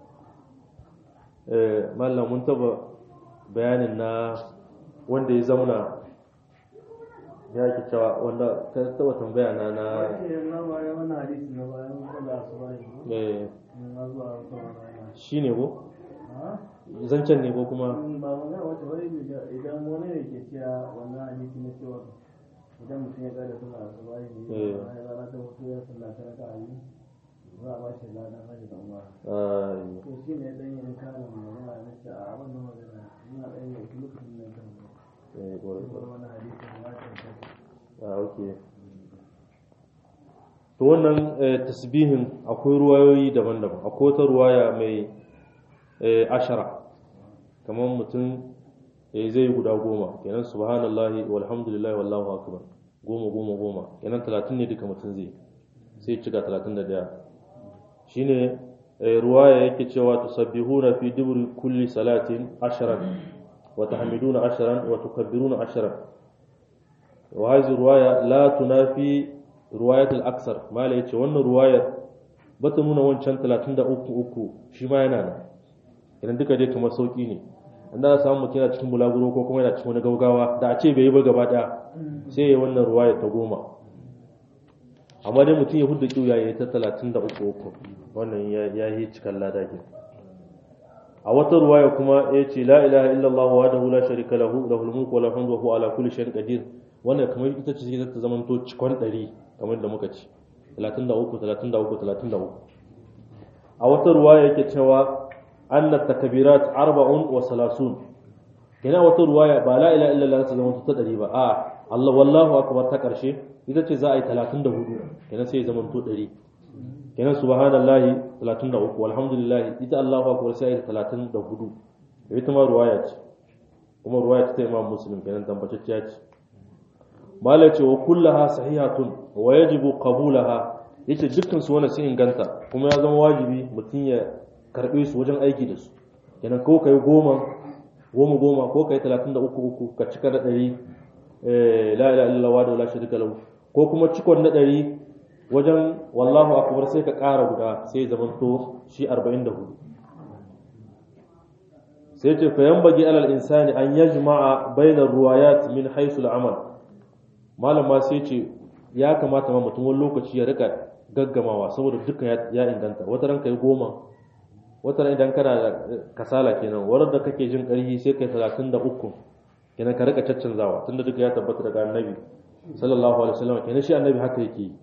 eh mallam mun taba bayanin na wanda ya zauna ya ke cewa wanda ka taba tambaya na na shi ne ko zancen ne ko kuma ba magana wata wani idan wani ne ke cewa wannan hadisi na cewa idan mutum ya kada suna a sabari ne ya rana ta mutu ya sallata na ka'ayi za a ba shi ladan hajji da umar to shi ne dan yin karin magana na ce a wannan magana ina dan yin lokacin da kan eh gore wani hadisi na ta ah okay to wannan tasbihin akwai ruwayoyi daban-daban akwai wata ruwaya mai ashara kamar mutum zai yi guda goma kenan subhanallahi walhamdulillahi wallahu akbar goma goma goma kenan talatin ne duka mutum zai sai cika talatin da daya shine ruwaya yake cewa tusabbihuna fi duburi kulli salatin asharan wa tahmiduna asharan wa tukabbiruna asharan wa hadhihi ruwaya la tunafi ruwayat al-aksar mala yace wannan ruwayar ba ta nuna wancan 33 uku shi ma yana nan idan duka dai kamar sauki ne an da samu mutum yana cikin bulaguro ko kuma yana cikin wani gaugawa da a ce bai yi ba gaba daya sai ya yi wannan ruwayar ta goma amma dai mutum ya hudu kiwo ya yi ta 33 uku wannan ya yi cikin lada ke a wata ruwaya kuma ya ce la ilaha illallah wa da la sharika lahu lahul mulku wa lahul hamdu wa huwa ala kulli shay'in qadir wannan kamar ita ce za ta zamanto cikon 100 kamar da muka ci 33 33 33 a wata ruwaya yake cewa anna takbirat arba'un wa salasun kina wata ruwaya ba la ilaha illallah ta zamanto ta 100 ba a Allah wallahu akbar ta karshe ita ce za a yi 34 kenan sai ya zamanto 100 kenan subhanallahi 33 walhamdulillah ita Allahu akbar sai ya 34 ita ma ruwaya ce kuma ruwaya ta Imam Muslim kenan tambatacciya ce malai ce wa kullaha sahihatun wa yajibu qabulaha yace dukkan su wannan sun inganta kuma ya zama wajibi mutum ya karbe su wajen aiki da su kenan ko kai goma goma goma ko kai 33 uku ka cika da 100 eh la ilaha illallah wa la sharika lahu ko kuma cikon na 100 wajen wallahu akbar sai ka ƙara guda sai zaman to shi 44 sai ce fa yanbaghi alal insani an yajma'a bainar ruwayat min haythu al-amal malama sai ce ya kamata ma mutum wani lokaci ya rika gaggamawa saboda duka ya inganta wata ran kai goma wata ran idan kana da kasala kenan warar da kake jin ƙarfi sai kai talatin da uku kenan ka rika caccanzawa tunda duka ya tabbata daga annabi sallallahu alaihi wasallam kenan shi annabi haka yake yi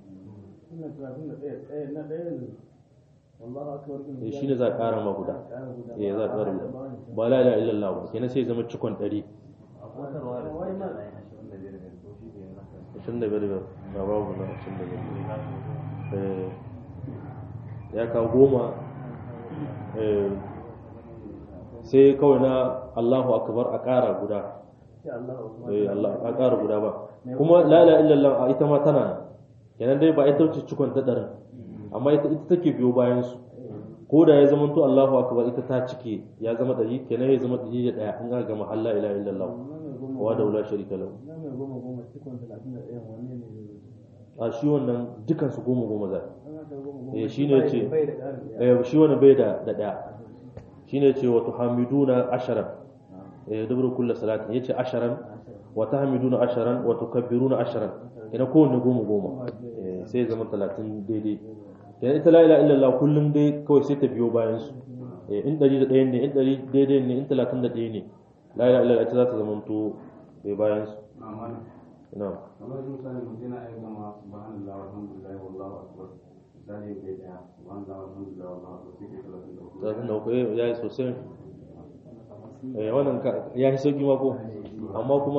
eh shi ne za a ƙara ma guda eh za a ƙara guda ba la ilaha illallah ba kenan sai zama cikon ɗari ashirin da biyar ba babu na ashirin da biyar ya kawo goma sai kawai na Allahu akbar a ƙara guda a ƙara guda ba kuma la ilaha illallah a ita ma tana kenan dai ba ita wuce cikon ta ɗarin amma ita ita take biyo bayan su ko da ya zama to Allahu akbar ita ta cike ya zama ɗari kenan ya zama ɗari da ɗaya in aka gama Allah ilaha illallah wa da wula sharika lahu a shi wannan dukan su goma goma zai eh shine ce eh shi wannan bai da da ɗaya shine ce wa tuhamiduna asharan eh dubru kullu salatin yace asharan wa tahmiduna asharan wa tukabbiruna asharan ina kowanne goma goma sai ya zama talatin daidai kenan ita la ilaha illallah kullum dai kawai sai ta biyo bayan su in ɗari da ɗaya ne in ɗari daidai ne in talatin da ɗaya ne la ilaha illallah ita za ta zama to bai bayan su na kamar misali mutum yana iya gama subhanallah walhamdulillah wallahu akbar misali bai daya subhanallah walhamdulillah wallahu akbar sai ke talatin da uku talatin da uku ya yi sosai eh wannan ya yi sauki ma ko amma kuma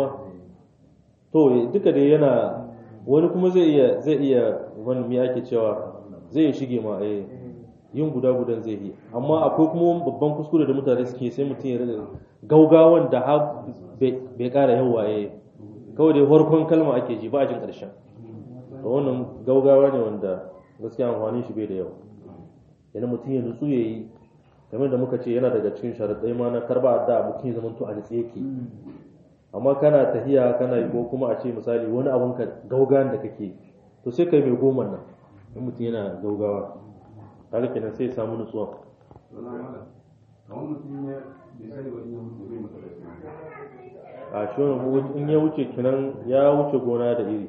to duka dai yana wani kuma zai iya zai iya wani me ake cewa zai shige ma eh yin guda gudan zai yi amma akwai kuma babban kuskure da mutane suke sai mutum ya riga gaugawan da har bai kara yawa eh kawai dai farkon kalma ake ji ba a jin karshen to wannan gaugawa ne wanda gaskiya amfanin shi bai da yawa yana mutum ya nutsu ya yi kamar da muka ce yana daga cikin sharaɗai ma na karba da mutum ya zama to a nutse yake amma kana tahiya kana yi ko kuma a ce misali wani abun ka gaugawan da kake to sai kai mai goma nan in mutum yana gaugawa kaga kenan sai ya samu nutsuwa wala mala kamar mutum ya bai sani ba in ya mutu bai masa da a shi wani in ya wuce kenan ya wuce gona da iri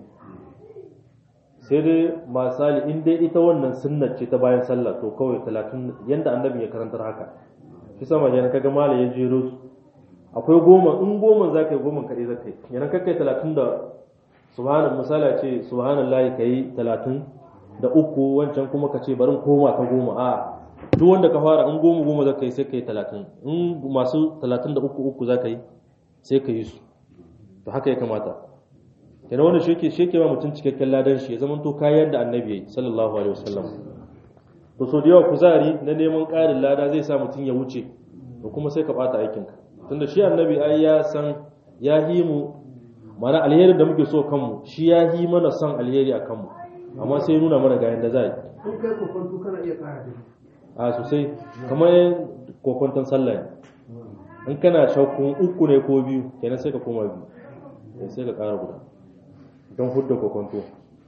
sai dai misali in dai ita wannan sunnar ce ta bayan sallah to kawai talatin yanda annabi ya karantar haka shi sama yana kaga mala ya jero su akwai goma in goma za ka yi goma kaɗai za ka yi yana kakai talatin da subhanan misali ce subhanallahi ka yi talatin da uku wancan kuma ka ce barin koma ta goma a duk wanda ka fara in goma goma za ka yi sai ka yi talatin in masu talatin da uku uku za ka yi sai ka yi su to haka ya kamata kenan wanda shi ke sheke ma mutum cikakken ladan shi ya zama to kayan da annabi yayi sallallahu alaihi wasallam to so da yawa kuzari na neman ƙarin lada zai sa mutum ya wuce to kuma sai ka bata aikinka tunda shi annabi ai ya san ya yi mu mana alheri da muke so kanmu shi ya yi mana son alheri a kanmu amma sai nuna mana ga yanda za yi in kai kokonto kana iya kara da a sosai kamar kokonton sallah ne in kana shakkun uku ne ko biyu kenan sai ka koma biyu sai ka ƙara guda don hudda kokonto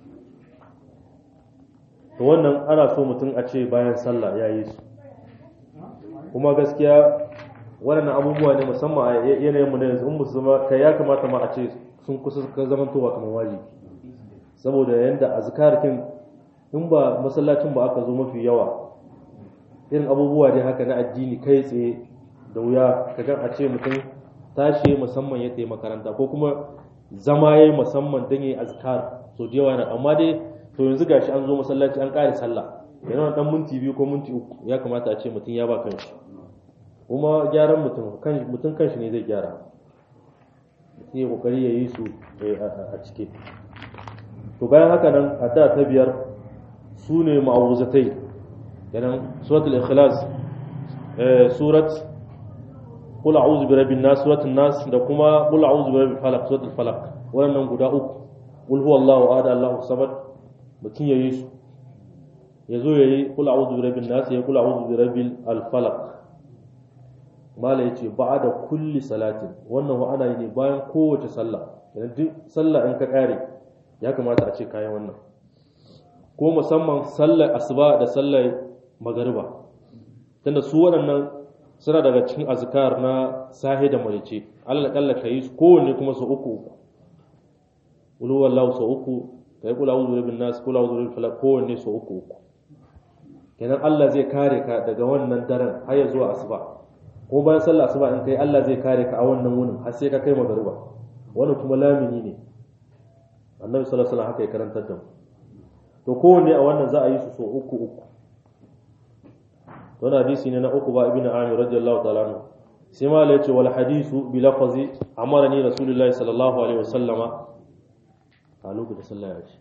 to wannan ana so mutum a ce bayan sallah ya yi su kuma gaskiya waɗannan abubuwa ne musamman a yanayinmu na yanzu in musu zama kai ya kamata ma a ce sun kusa ka zamantowa kamar wajibi saboda yanda azkarkin in ba masallacin ba aka zo mafi yawa irin abubuwa dai haka na addini kai tsaye da wuya ka gan a ce mutum tashi musamman ya tayi makaranta ko kuma zama yayi musamman don yayi azkar so da yawa na amma dai to yanzu gashi an zo masallaci an kare sallah yana dan minti biyu ko minti uku ya kamata a ce mutum ya ba kanshi kuma gyaran mutum kan mutum kanshi ne zai gyara mutum ya kokari ya yi su a cike to bayan haka nan adda ta biyar su ne ma'awuzatai kenan suratul ikhlas surat qul a'udhu bi rabbin nas suratul nas da kuma qul a'udhu bi rabbil falaq suratul falaq wannan guda uku qul huwallahu ahad allahu samad mutum yayi su yazo yayi qul a'udhu bi rabbin nas ya qul a'udhu bi rabbil falaq mala yace ba'da kulli salatin wannan wa ana yi ne bayan kowace sallah kenan duk sallah in ka kare ya kamata a ce kayan wannan ko musamman sallar asuba da sallar magariba tunda su waɗannan suna daga cikin azkar na sahi da marice Allah kalla kai su kowanne kuma su uku uku ulu wallahu su uku kai kula uzu bin nas kula uzu bil falaq kowanne su uku uku kenan Allah zai kare ka daga wannan daren har ya zuwa asuba ko bayan sallah asuba in kai Allah zai kare ka a wannan wunin har sai ka kai magariba wannan kuma lamini ne annabi sallallahu alaihi wasallam haka ya karantar da mu to kowanne a wannan za a yi su so uku uku wannan hadisi ne na uku ba ibnu amir radiyallahu ta'ala anhu sai ma la yace wal hadisu bi lafzi amarani rasulullahi sallallahu alaihi wasallama a lokacin sallah ya ce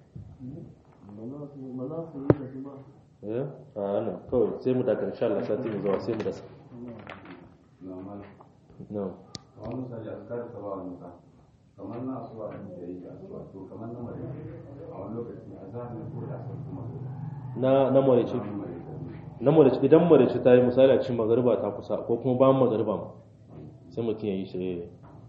eh a nan kawai sai mu dakar insha Allah sati mu zuwa sai mu dasa normal na'am kamar misali askar ta ba wani ka kamar na asuwa da muke yi da asuwa to kamar na mare a wani lokaci a zahiri ko da asar kuma na na marice kamar mare na marice idan marice ta yi misali a cikin magariba ta kusa ko kuma bayan magariba ma sai mutum ya yi shi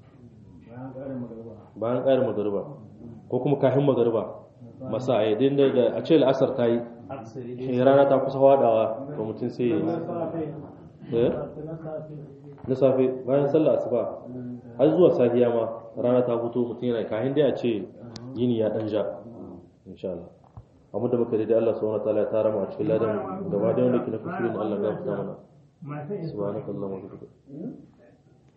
bayan ƙarin magariba ko kuma kafin magariba masa a yadda da a ce la'asar ta yi shi rana ta kusa wadawa to mutum sai ya yi eh? na safe bayan sallah asuba har zuwa safiya ma rana ta fito mutum yana kafin dai a ce yini ya dan ja insha Allah amma da muka da Allah subhanahu wataala ya tara mu a cikin ladan gaba da wanda ke na kusurin Allah ya gafarta mana subhanakallahumma wa bihamdika